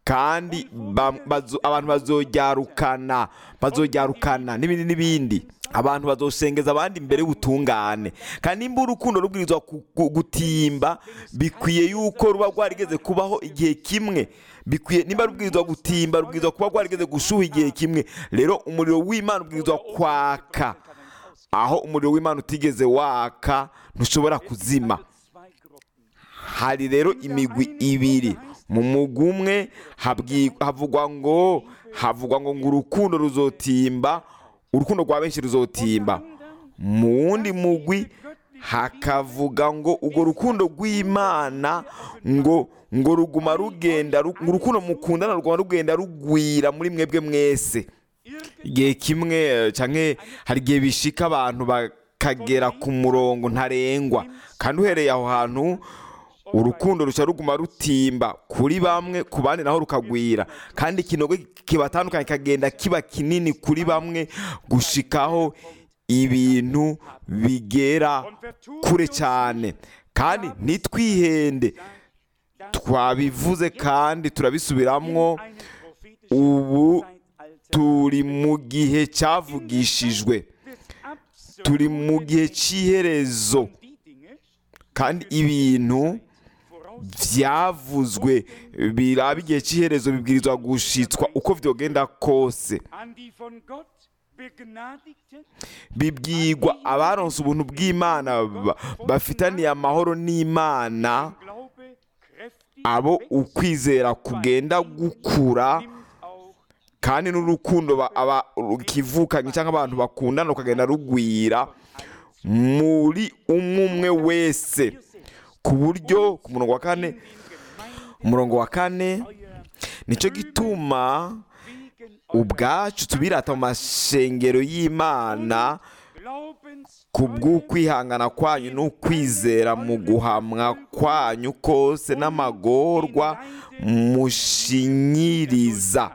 kandi ba- bazo- abantu bazoryarukana bazoryarukana n'ibindi n'ibindi abantu bazoshengeza abandi imbere y'ubutungane kandi nimba urukundo rubwirizwa ku- ku- gutimba bikwiye yuko ruba rwarigeze kubaho igihe kimwe bikwiye nimba rubwirizwa gutimba rubwirizwa kuba rwarigeze gushuha igihe kimwe rero umuriro w'imana ubwirizwa kwaka aho umuriro w'imana utigeze waka ntushobora kuzima Zwei Gruppen. hari rero imigwi ibiri mu mugwi umwe habwi- havugwa ngo havugwa ngo ngo urukundo ruzotimba urukundo rwa benshi ruzotimba mu wundi mugwi hakavuga ngo urwo rukundo rw'imana ngo ngo ruguma rugenda ru- ngo urukundo mukundana ruguma rugenda rugwira muri mwebwe mwese igihe kimwe eh, canke hari igihe bishika abantu bakagera ku murongo ntarengwa kandi uhereye aho hantu urukundo ruca ruguma rutimba kuri bamwe ku bandi naho rukagwira kandi ikinogo kibatandukanye kikagenda kiba kinini kuri bamwe gushikaho ibintu bigera kure cyane kandi ntitwihende twabivuze kandi turabisubiramwo Einen prophetischen ubu Zeitalter turi mu gihe cyavugishijwe wird absolut turi mu gihe cy'iherezo die Dinge kandi ibintu voraus byavuzwe biraba igihe cy'iherezo bibwirizwa gushitswa uko vyogenda kose an die von Gott begnadigten bibwirwa abaronse ubuntu bw'imana ba- bafitaniye amahoro n'imana Glaube kräftig abo wächst, ukwizera kugenda gukura nimmt auch kandi n'urukundo ba- aba- rukivukanye cyangwa abantu bakundana rukagenda rugwira muri umwe umwe wese ku buryo ku murongo wa kane den Gemeinden umurongo wa kane euer nicyo gituma wegen ubwacu tubirata mu mashengero y'imana Glaubens ku bw'ukwihangana kwanyu n'ukwizera mu guhamwa kwanyu kose n'amagorwa mushinyiriza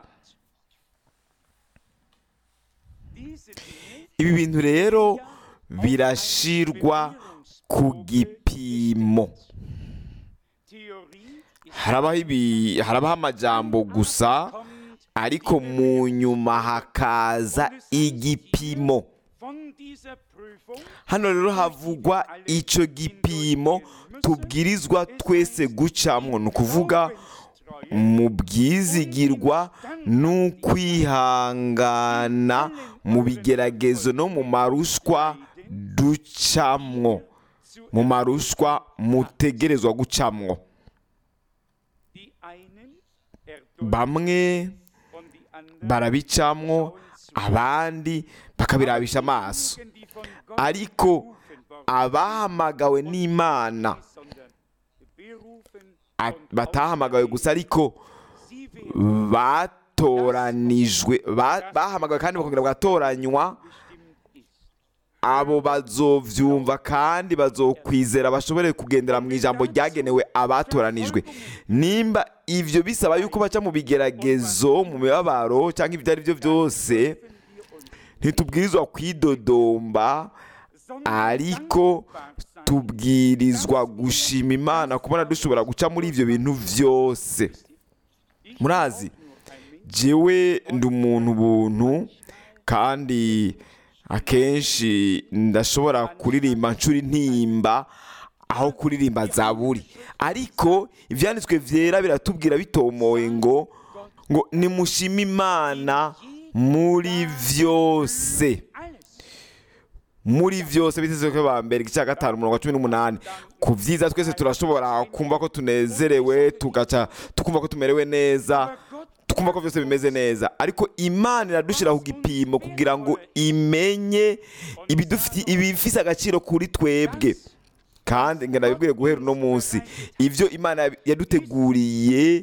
diese Dinge ibi bintu rero birashirwa ku gipimo Theorie ist harabaho ibi- harabaho amajambo gusa kommt ariko mu nyuma hakaza igipimo von dieser Prüfung hano rero havugwa icyo gipimo tubwirizwa twese gucamwo ni ukuvuga mu bwizigirwa n'ukwihangana mu bigeragezo no mu marushwa ducamwo mu marushwa mutegerezwa gucamwo die einen erdulden bamwe und die anderen barabicamwo abandi bakabirabisha amaso Menschen, die von Gott ariko berufen worden abahamagawe n'imana sind, sondern berufen a- und batahamagawe gusa ariko sie werden batoranijwe ba- bahamagawe kandi bakongera bagatoranywa bestimmt ist. abo bazovyumva kandi bazokwizera bashobore kugendera mu ijambo ryagenewe abatoranijwe nimba ivyo bisaba yuko baca mu bigeragezo mu mibabaro cyangwa ibyo ari byo byose ntitubwirizwa kwidodomba ariko tubwirizwa gushima imana kubona dushobora guca muri ibyo bintu byose murazi jewe ndi umuntu buntu kandi akenshi ndashobora kuririmba nshuri intimba aho kuririmba zaburi ariko ibyanditswe byera biratubwira bitomoye ngo ngo nimushime imana muri byose muri byose biteze ko ba mbere igice cya gatanu umurongo wa cumi n'umunani ku byiza twese turashobora kumva ko tunezerewe tugaca tukumva ko tumerewe neza tukumva ko byose bimeze neza ariko imana iradushyira ku gipimo kugira ngo imenye ibidufiti ibifise agaciro kuri twebwe kandi ngo ndabibwire guhera uno munsi ibyo imana yaduteguriye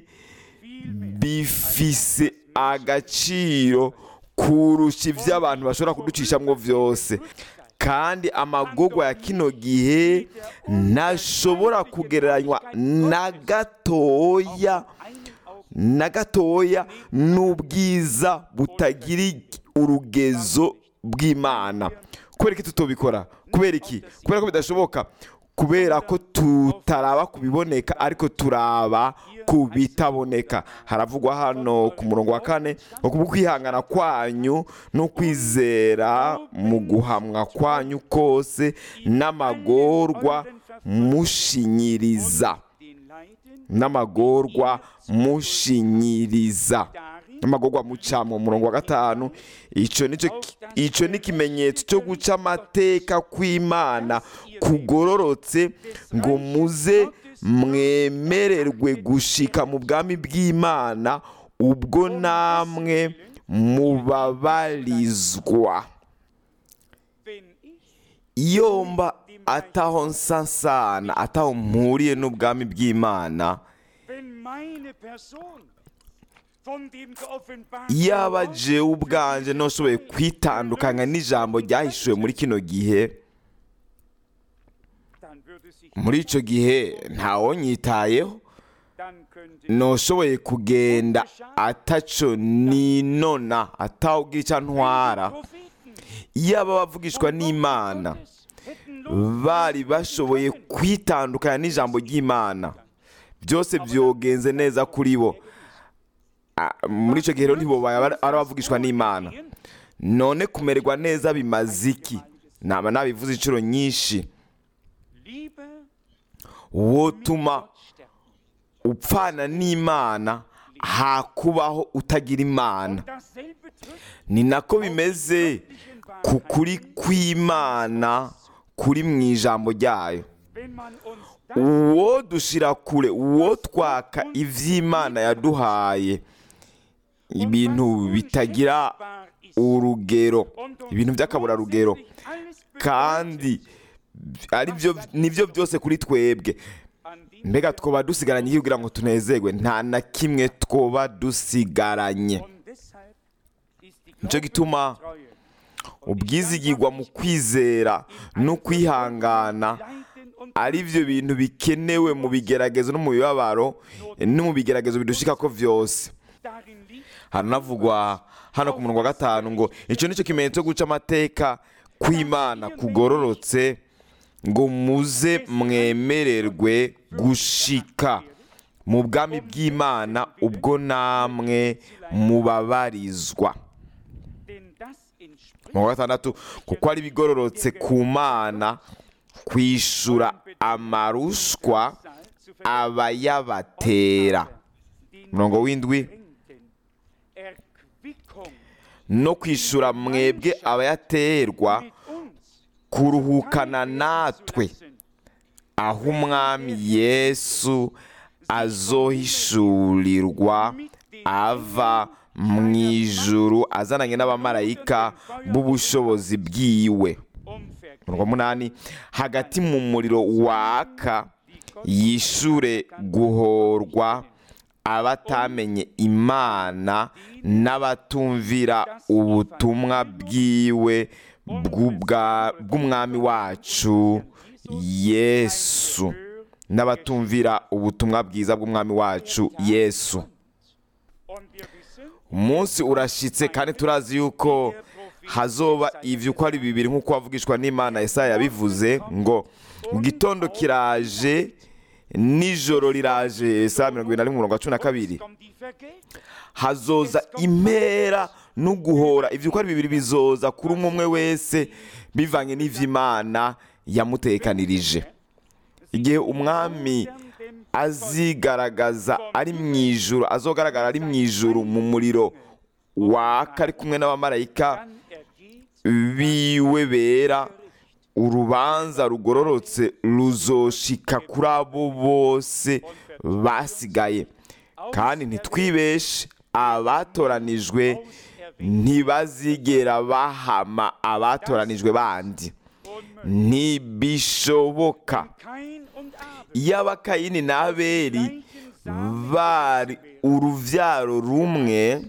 bifise agaciro kurusha ibyo abantu bashobora kuducishamwo byose kandi amagogwa ya kino gihe ntashobora kugereranywa na gatoya na gatoya n'ubwiza butagira urugezo bw'imana kubera iki tutobikora kubera iki kubera ko bidashoboka kubera ko tutaraba ku biboneka ariko turaba ku bitaboneka haravugwa hano ku murongo wa kane ngo kubwo kwihangana kwanyu no kwizera mu guhamwa kwanyu kose n'amagorwa mushinyiriza den Leiden n'amagorwa mushinyiriza n'amagorwa mucamo umurongo wa gatanu icyo nicyo icyo ni ikimenyetso cyo guca amateka kw'imana kugororotse ngo muze mwemererwe gushika mu bwami bw'imana ubwo namwe mubabarizwa wenn ich iyo mba ataho nsasana ataho mpuriye n'ubwami bw'imana wenn meine Person von dem geoffenbarten yaba Wort jewe ubwanje ntushoboye kwitandukanya n'ijambo ryahishuwe muri kino gihe dann würde sich muri icyo gihe ntawonyitayeho dann könnte ntushoboye kugenda ataco ninona atawubwira icyo ntwara Propheten yaba bavugishwa n'imana Gottes hätten bari bashoboye kwitandukanya n'ijambo ry'imana byose byogenze neza kuri bo Ah, muri icyo gihe rero ntibobaye ari abavugishwa n'imana none kumererwa neza bimaze iki naba nabivuze inshuro nyinshi lieber wotuma Gott sterben. upfana n'imana hakubaho utagira imana Dasselbe trifft ni nako bimeze ku kuri kw'imana kuri mu ijambo ryayo wenn man uns das uwo dushira kure uwo twaka iby'imana yaduhaye ibintu bitagira wahr ist urugero und uns ibintu by'akaburarugero grundsätzlich alles kandi ari byo nibyo byose kuri twebwe an dem mbega twoba dusigaranye iki kugira ngo tunezerwe nta na kimwe twoba dusigaranye und deshalb ist die nicyo gituma Treue ubwizigirwa mu kwizera no kwihangana Leiden und ari byo bintu bikenewe mu bigeragezo no mu bibabaro no mu bigeragezo bidushika ko byose darin liegt haranavugwa hano ku murongo wa gatanu ngo icyo nicyo kimenyetso cyo guca amateka kw'imana kugororotse ngo muze mwemererwe gushika mu bwami bw'imana ubwo namwe mubabarizwa denn das entspricht mu wa gatandatu kuko ari bigororotse ku mana kwishura amarushwa zu abayabatera den murongo w'indwi Drängten, Erquickung no kwishura mwebwe abayaterwa mit uns kuruhukana natwe aho umwami yesu azohishurirwa ava mu ijuru azananye n'abamarayika b'ubushobozi bwiwe umverkehrt murongo munani hagati mu muriro waka yishure guhorwa abatamenye imana n'abatumvira ubutumwa bwiwe bw'ubwa- bw'umwami wacu yesu n'abatumvira ubutumwa bwiza bw'umwami wacu yesu und wir wissen umunsi urashitse kandi turazi yuko hazoba ibyo uko ari bibiri nk'uko wavugishwa n'imana Yesaya yabivuze ngo mu gitondo kiraje nijoro riraje Yesaya mirongo irindwi na rimwe umurongo wa cumi na kabiri kommt die Vergeltung hazoza impera no guhora ibyo uko ari bibiri bizoza kuri umwe umwe wese bivanye n'ivy'imana yamutekanirije igihe umwami azigaragaza ari mu ijuru azogaragara ari mu ijuru mu muriro waka ari kumwe n'abamarayika dann ergeht biwe bera urubanza rugororotse ruzoshika kuri abo bose basigaye kandi ntitwibeshe abatoranijwe ntibazigera bahama abatoranijwe bandi ntibishoboka Kain und Abel iyo abakayini na abeli bari uruvyaro rumwe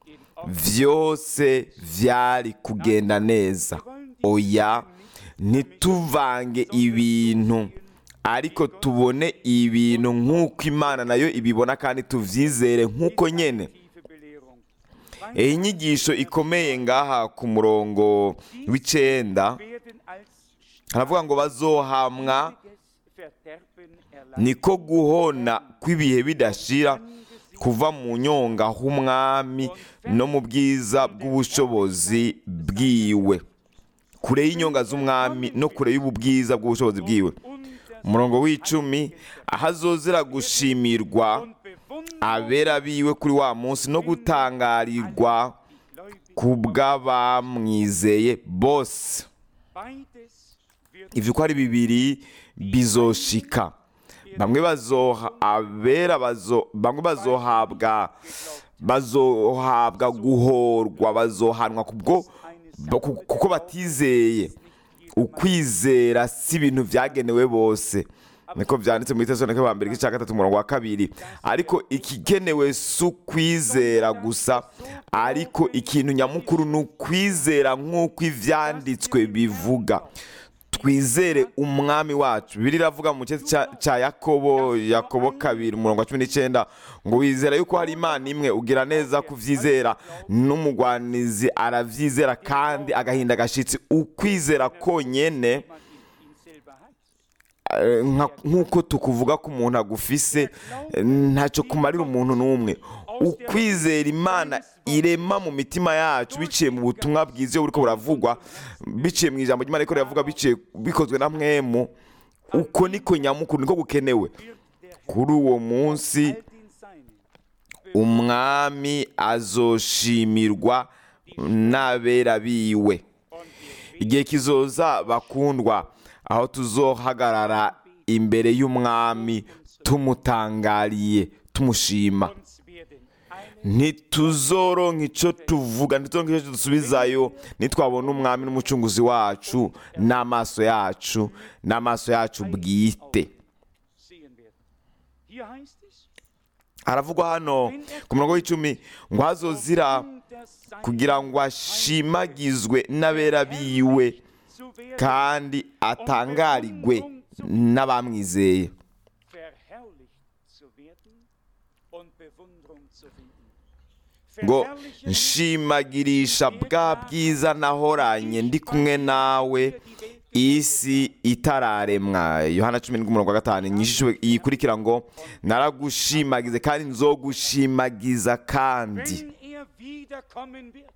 vyose vyari kugenda neza oya ntituvange ibintu ariko tubone ibintu nk'uko imana nayo ibibona kandi tuvyizere nk'uko nyene tiefe Belehrung. iyi nyigisho ikomeye ngaha ku murongo w'icenda Werden als haravuga ngo bazohamwa ständiges Verderben erleiden. niko guhona kw'ibihe bidashira kuva mu nyonga h'umwami no mu bwiza bw'ubushobozi bwiwe kure y'inyonga z'umwami no kure y'ubu bwiza bw'ubushobozi bwiwe umurongo w'icumi aho azozera gushimirwa abera biwe kuri wa munsi no gutangarirwa ku bw'abamwizeye bose ibyo uko ari bibiri bizoshika bamwe bazoha abera bazo bamwe bazohabwa bazohabwa guhorwa bazohanwa kubwo ku- kuko batizeye ukwizera si ibintu byagenewe bose niko byanditse muri tesalonike wa mbere igice cya gatatu umurongo wa kabiri ariko ikigenewe si ukwizera gusa ariko ikintu nyamukuru ni ukwizera nk'uko ibyanditswe bivuga twizere umwami wacu bibiri iravuga mu gice cya- cya yakobo yakobo kabiri umurongo wa cumi n'icyenda ngo wizera yuko hari imana imwe ugira neza kubyizera n'umugwanizi arabyizera kandi agahinda agashyitsi ukwizera konyene eh, nka- nk'uko tukuvuga ko umuntu agufise eh, ntacyo kumarira umuntu n'umwe ukwizera imana irema mu mitima yacu biciye mu butumwa bwiza iyo buriko buravugwa biciye mu ijambo ry'imana riko riravuga biciye bikozwe na mwemu uko niko nyamukuru niko gukenewe kuri uwo munsi umwami azoshimirwa n'abera biwe igihe kizoza bakundwa aho tuzohagarara imbere y'umwami tumutangariye tumushima ntituzoronka icyo tuvuga ntituzoronka icyo dusubizayo nitwabona umwami n'umucunguzi wacu n'amaso yacu n'amaso yacu bwite haravugwa hano ku murongo w'icumi ngo hazozira kugira ngo ashimagizwe n'abera biwe kandi atangarigwe n'abamwizeye ngo nshimagirisha bwa bwiza nahoranye ndi kumwe nawe isi itararemwa yohana cumi n'umurongo wa gatanu inyishyu yikurikira ngo naragushimagize kandi nzogushimagiza kandi Wenn er wiederkommen wird,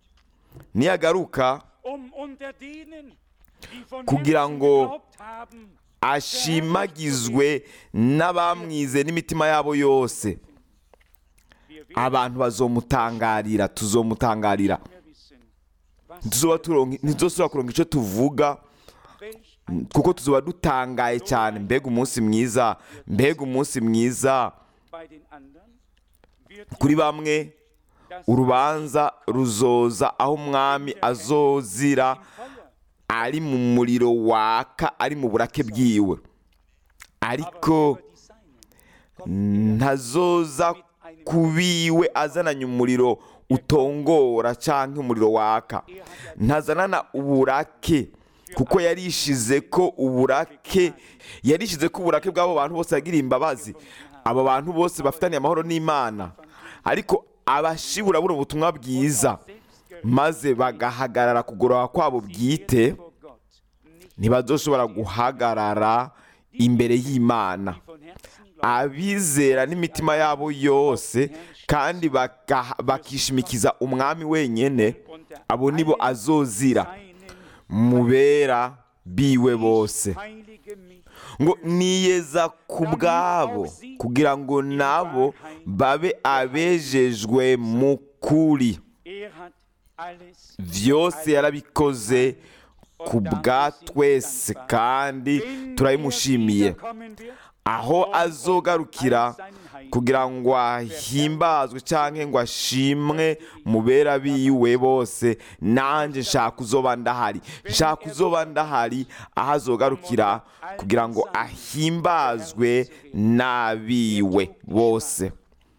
niyagaruka um unter denen, die von Kugira Herzen ngo geglaubt haben, ashimagizwe n'abamwize n'imitima yabo yose wir werden abantu bazomutangarira tuzomutangarira mehr wissen, was Ntituzoba turonka- ntituzosubira kuronka icyo tuvuga welch kuko tuzoba dutangaye cyane mbega umunsi mwiza mbega umunsi mwiza bei den anderen wird kuri bamwe das urubanza ruzoza aho umwami azozira Feuer, ari mu muriro waka ari mu burake bwiwe ariko über die Seinen ntazoza ku biwe azananye umuriro utongora cyangwa umuriro waka ntazanana uburake kuko yarishize ko uburake yarishize ko uburake bw'abo bantu bose yagiriye imbabazi abo bantu bose bafitaniye amahoro n'imana ariko abashibura buno butumwa bwiza maze bagahagarara kugorora kwabo bwite vor Gott nicht ntibazoshobora guhagarara imbere y'imana von Herzen glauben, abizera n'imitima yabo yose kandi baka- bakishimikiza umwami wenyine abo nibo azozira seinen mubera biwe bose heilige mich ngo niyeza ku bwabo kugira ngo nabo babe abejejwe mu kuri Er hat alles byose yarabikoze ku bwa twese kandi turabimushimiye aho azogarukira kugira ngo ahimbazwe cyangwa ngo ashimwe mu bera biwe bose nanjye nshaka uzoba ndahari nshaka uzoba ndahari aho azogarukira kugira ngo ahimbazwe n'abiwe bose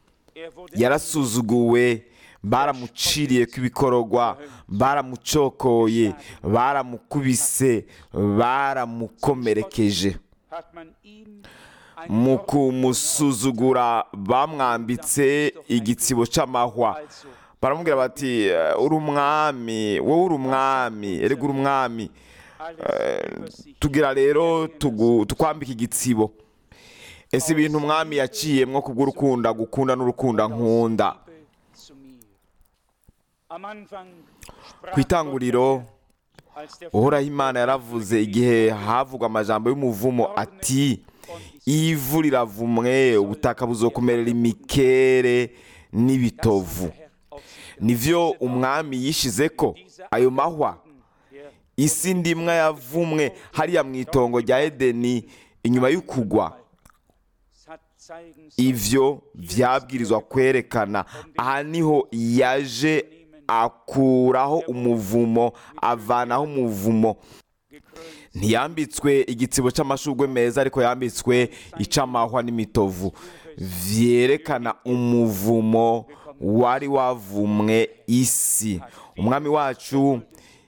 yarasuzuguwe baramuciriye kw'ibikororwa baramucokoye baramukubise baramukomerekeje hat man ihm mu kumusuzugura bamwambitse igitsibo cy'amahwa also baramubwira bati "Eh, uri umwami wowe uri umwami erega uri umwami alles über sich tugira rero tugu- tukwambika igitsibo ese ibintu umwami yaciyemwo kubw'urukundo gukunda n'urukundo nkunda zu mir. Am Anfang sprach ku itanguriro Gott, als der uhoraho imana yaravuze igihe havugwa amajambo y'umuvumo ati ivu riravumwe ubutaka buzokomerera imikere n'ibitovu Herr auf sich nivyo umwami yishize ko ayo mahwa der isi ndimwa yavumwe hariya mu itongo rya edeni inyuma y'ukugwa hat zeigen sollen, ivyo vyabwirizwa kwerekana aha niho yaje akuraho umuvumo avanaho umuvumo gekrönt ntiyambitswe igitsibo c'amashurwe meza ariko yambitswe ic'amahwa n'imitovu vyerekana umuvumo wari wavumwe isi umwami wacu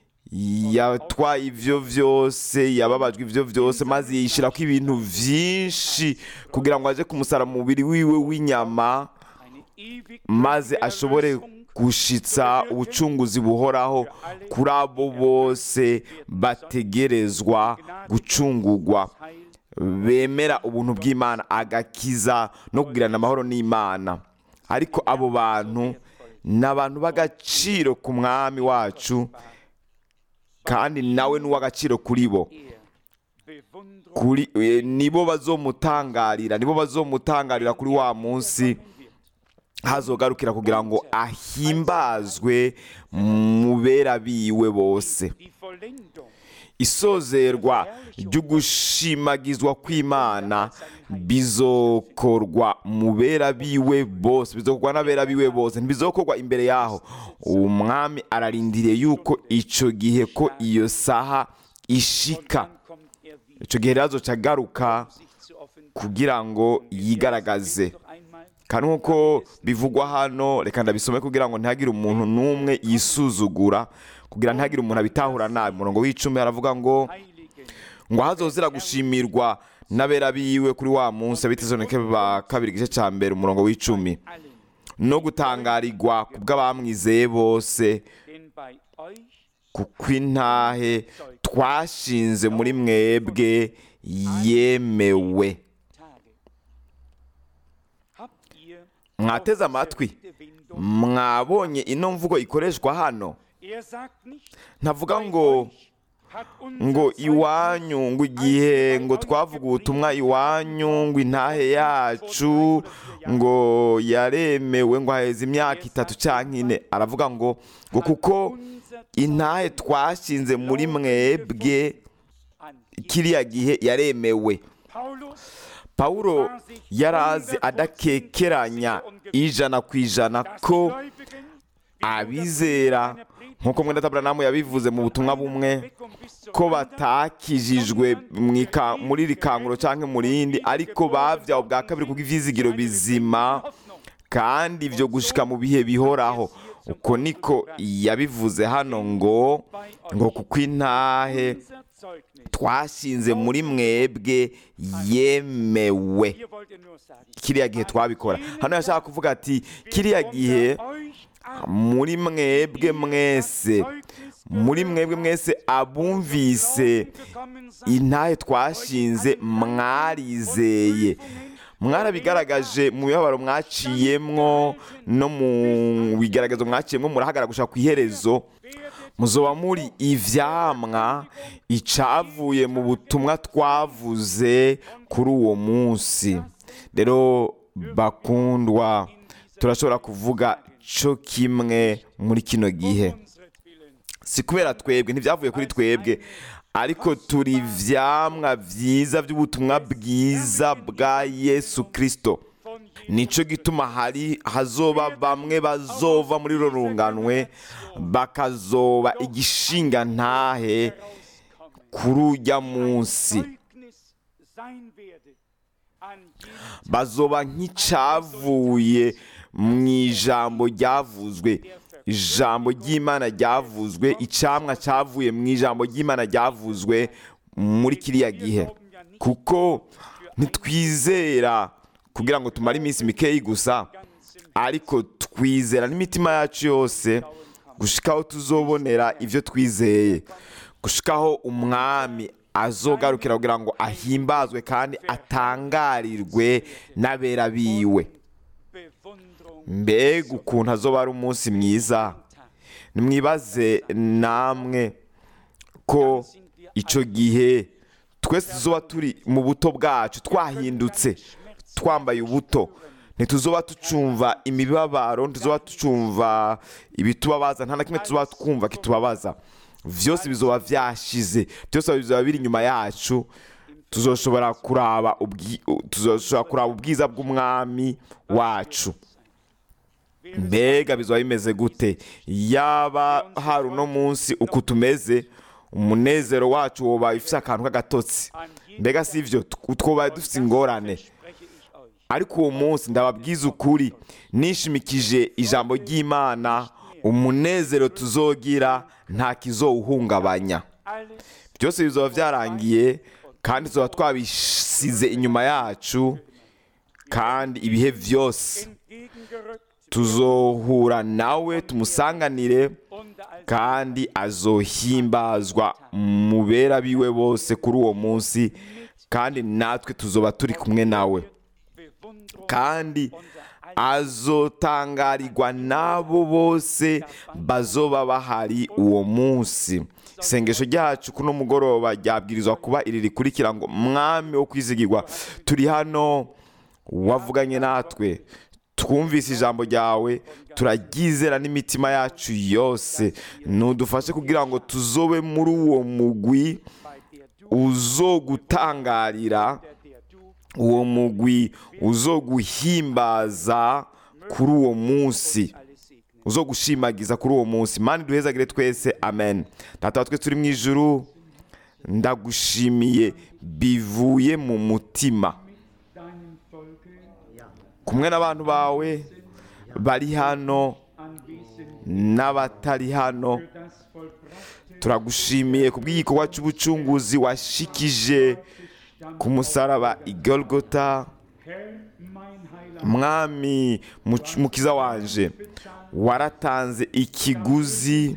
yatwaye ivyo vyose yababajwe ivyo vyose maze yishirako ibintu vyinshi kugira ngo aje kumusara mu mubiri wiwe w'inyama eine ewig maze ashobore gushitsa ubucunguzi buhoraho kuri abo bose bategerezwa gucungugwa bemera ubuntu bw'imana agakiza no kugirana amahoro n'imana ariko abo bantu ni abantu b'agaciro ku mwami wacu kandi nawe ni uw'agaciro kuri bo er Bewunderung kuri eh, nibo bazomutangarira nibo bazomutangarira kuri wa munsi hazogarukira kugira ngo ahimbazwe mu bera biwe bose die Vollendung isozerwa ryo gushimagizwa kw'imana bizokorwa mu bera biwe bose bizokorwa n'abera biwe bose ntibizokorwa imbere yaho umwami ararindiriye yuko ico gihe ko iyo saha ishika dann kommt er wieder ico gihe rero azoca agaruka sich zu offenbaren kugira ngo yigaragaze noch einmal kandi nk'uko bivugwa hano reka ndabisome kugira ngo ntihagire umuntu n'umwe yisuzugura kugira ntihagire umuntu abitahura nabi umurongo w'icumi aravuga ngo heiligen ngo hazozira gushimirwa n'abera biwe kuri wa munsi abitezoneke ba kabiri igice cya mbere umurongo w'icumi allen no gutangarirwa ku bw'abamwizeye bose denn bei euch kuko intahe twashinze muri mwebwe yemewe Tage habt ihr mwateze amatwi die Windung mwabonye ino mvugo ikoreshwa hano er sagt nicht ntavuga bei ngo euch hat unser ngo Zeugnis iwanyu ngo igihe ngo twavuga ubutumwa iwanyu ngo intahe yacu ngo yaremewe ngo haheze imyaka itatu cyangwa ine aravuga ngo ngo kuko unser intahe twashinze muri mwebwe an kiriya gihe yaremewe Paulus pawulo yarazi adakekeranya ijana ku ijana dass ko die Gläubigen abizera nk'uko mwenda tabura yabivuze mu butumwa bumwe ko batakijijwe mu ika- muri iri kanguro cyangwa mu rindi ariko babyawe bwa kabiri kuko ivyizigiro bizima kandi ibyo gushika mu bihe bihoraho uko niko yabivuze hano ngo ngo kuko intahe unser Zeugnis twashinze muri mwebwe yemewe hier wollt ihr nur sagen kiriya gihe twabikora hano yashaka kuvuga ati kiriya gihe unter euch an muri mwebwe mwese muri mwebwe mwese abumvise gekommen seid intahe twashinze mwarizeye mwarabigaragaje mu mibabaro mwaciyemwo no mu bigaragazo mwaciyemwo murahagarara gushaka ku iherezo muzoba muri ivyamwa icavuye mu butumwa twavuze kuri uwo munsi rero bakundwa turashobora kuvuga co kimwe muri kino gihe unsretwillen si kubera twebwe ntibyavuye kuri twebwe ariko turi ivyamwa vyiza by'ubutumwa bwiza bwa yesu kirisito von nico gituma hari hazoba bamwe bazova muri ro runganwe bakazoba igishinga ntahe herauskommen kuri urya munsi Zeugnis sein werde an jedem bazoba nk'icavuye mu ijambo ryavuzwe ijambo ry'imana ryavuzwe icamwa cavuye mu ijambo ry'imana ryavuzwe muri kiriya gihe kuko ntitwizera kugira ngo tumare iminsi mikeyi gusa ariko twizera n'imitima yacu yose gushikaho tuzobonera ibyo twizeye gushikaho umwami azogarukira kugira ngo ahimbazwe kandi atangarirwe n'abera biwe Bewunderung mbega ukuntu azoba ari umunsi mwiza nimwibaze namwe ko icyo gihe twese tuzoba turi mu buto bwacu twahindutse twambaye ubuto ntituzoba tucumva imibabaro ntituzoba tucumva ibitubabaza nta na kimwe tuzoba twumva kitubabaza byose bizoba byashize byose bizoba biri inyuma yacu tuzoshobora kuraba ubwi- tuzoshobora kuraba ubwiza bw'umwami wacu mbega bizoba bimeze gute yaba hari uno munsi uko tumeze umunezero wacu woba ufite akantu k'agatotsi mbega si ibyo twobaye dufite ingorane spreche ich euch. ariko uwo munsi ndababwiza ukuri nishimikije ijambo ry'imana umunezero tuzogira nta kizowuhungabanya Alles byose bizoba byarangiye kandi tuzoba twabisize inyuma yacu kandi ibihe byose entgegengerückt tuzohura nawe tumusanganire und als kandi azohimbazwa mu bera biwe bose kuri uwo munsi kandi natwe tuzoba turi kumwe nawe Bewunderung kandi unser azotangarirwa n'abo bose bazoba bahari uwo munsi isengesho ryacu kuno mugoroba ryabwirizwa kuba iri rikurikira ngo mwami wo kwizigirwa turi hano wavuganye natwe twumvise ijambo ryawe turaryizera n'imitima yacu yose ntudufashe kugira ngo tuzobe muri uwo mugwi bei der du, uzogutangarira der, der du uwo mugwi uzoguhimbaza kuri uwo munsi alles segnest. uzogushimagiza kuri uwo munsi mani duhezagire twese amen data wa twese turi mu ijuru ndagushimiye bivuye mu mutima Deinem Volke kumwe n'abantu bawe bari hano anwesend n'abatari hano das vollbrachte turagushimiye ku bw'igikorwa cy'ubucunguzi washikije ku musaraba i Golgotha Herr, mein Heiland, mwami muc- mukiza wanje waratanze ikiguzi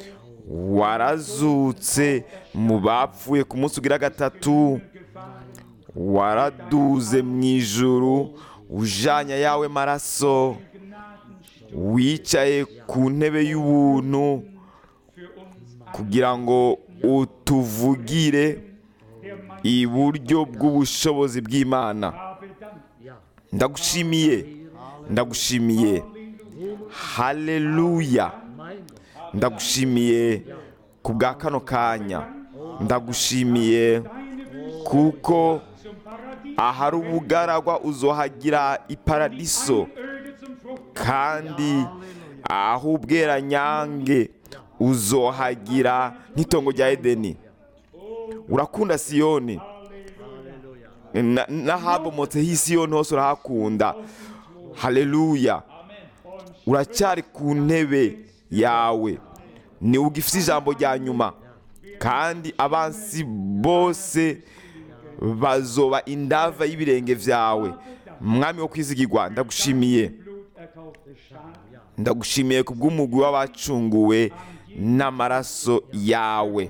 warazutse mu bapfuye ku munsi ugira gatatu waraduze mu ijuru ujanya yawe maraso wicaye ku ntebe y'ubuntu kugira ngo utuvugire iburyo bw'ubushobozi bw'imana habe Dank. ndagushimiye ndagushimiye haleluya ndagushimiye ku bwa kano kanya ndagushimiye kuko ahari ubugaragwa uzohagira iparadiso Öde zum Frucht. kandi aho ubweranyange uzohagira nk'itongo rya edeni urakunda siyoni Na- n'ahabomotseho isiyoni hose urahakunda haleluya uracyari ku ntebe yawe niwe ugifite ijambo rya nyuma kandi abansi bose bazoba indava y'ibirenge byawe mwami wo kwizigirwa ndagushimiye Blut erkaufte Schaf. ndagushimiye ku bw'umugwi w'abacunguwe n'amaraso yawe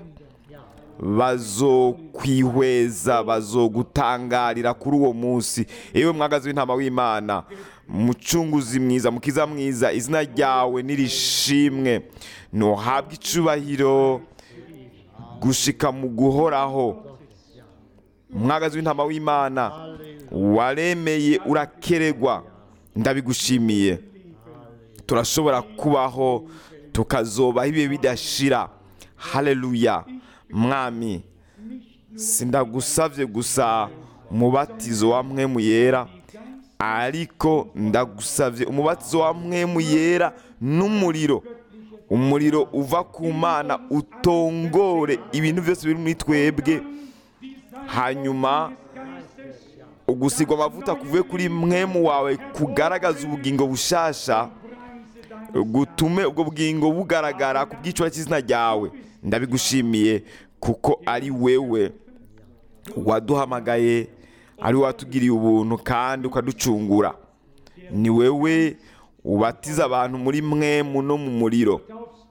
bazokwihweza bazogutangarira kuri uwo munsi yewe mwagazi w'intama w'imana mucunguzi mwiza mukiza mwiza izina ryawe nirishimwe ntuhabwe icubahiro gushika mu guhoraho mwagazi w'intama w'imana waremeye urakeregwa ndabigushimiye turashobora kubaho tukazobaho ibihe bidashira haleluya mwami sindagusabye gusa umubatizo wa mwemu yera ariko ndagusabye umubatizo wa mwemu yera n'umuriro umuriro uva ku mana utongore ibintu byose biri muri twebwe hanyuma ugusigwa amavuta kuvuye kuri mwemu wawe kugaragaza ubugingo bushasha gutume ubwo bugingo bugaragara ku bwiciro cy'izina ryawe ndabigushimiye kuko ari wewe waduhamagaye ari we watugiriye ubuntu kandi ukaducungura ni wewe ubatiza abantu muri mwemu no mu muriro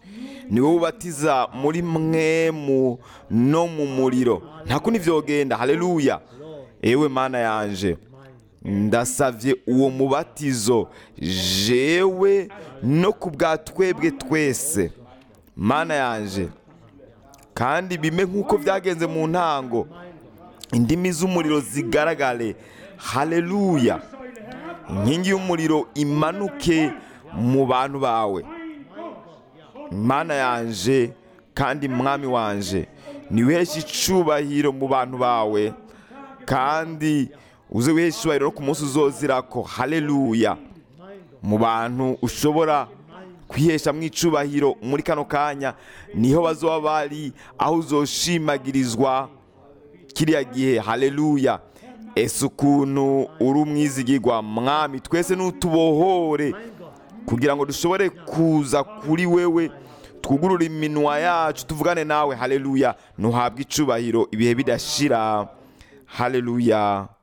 ni wowe ubatiza muri mwemu no mu muriro nta kundi vyogenda haleluya ewe mana yanje ndasavye uwo mubatizo jewe no ku bwa twebwe twese mana yanje kandi bime nk'uko byagenze mu ntango indimi z'umuriro zigaragare haleluya inkingi y'umuriro imanuke mu bantu bawe mana yanje kandi mwami wanje niwiheshe icubahiro mu bantu bawe kandi uze wiheshe icubahiro no ku munsi uzozirako haleluya mu bantu ushobora kwihesha mu icubahiro muri kano kanya niho bazoba bari aho uzoshimagirizwa kiriya gihe haleluya ese ukuntu uri umwizigirwa mwami twese n'utubohore kugira ngo dushobore kuza kuri wewe twugurure iminwa yacu tuvugane nawe haleluya ntuhabwe icubahiro ibihe bidashira haleluya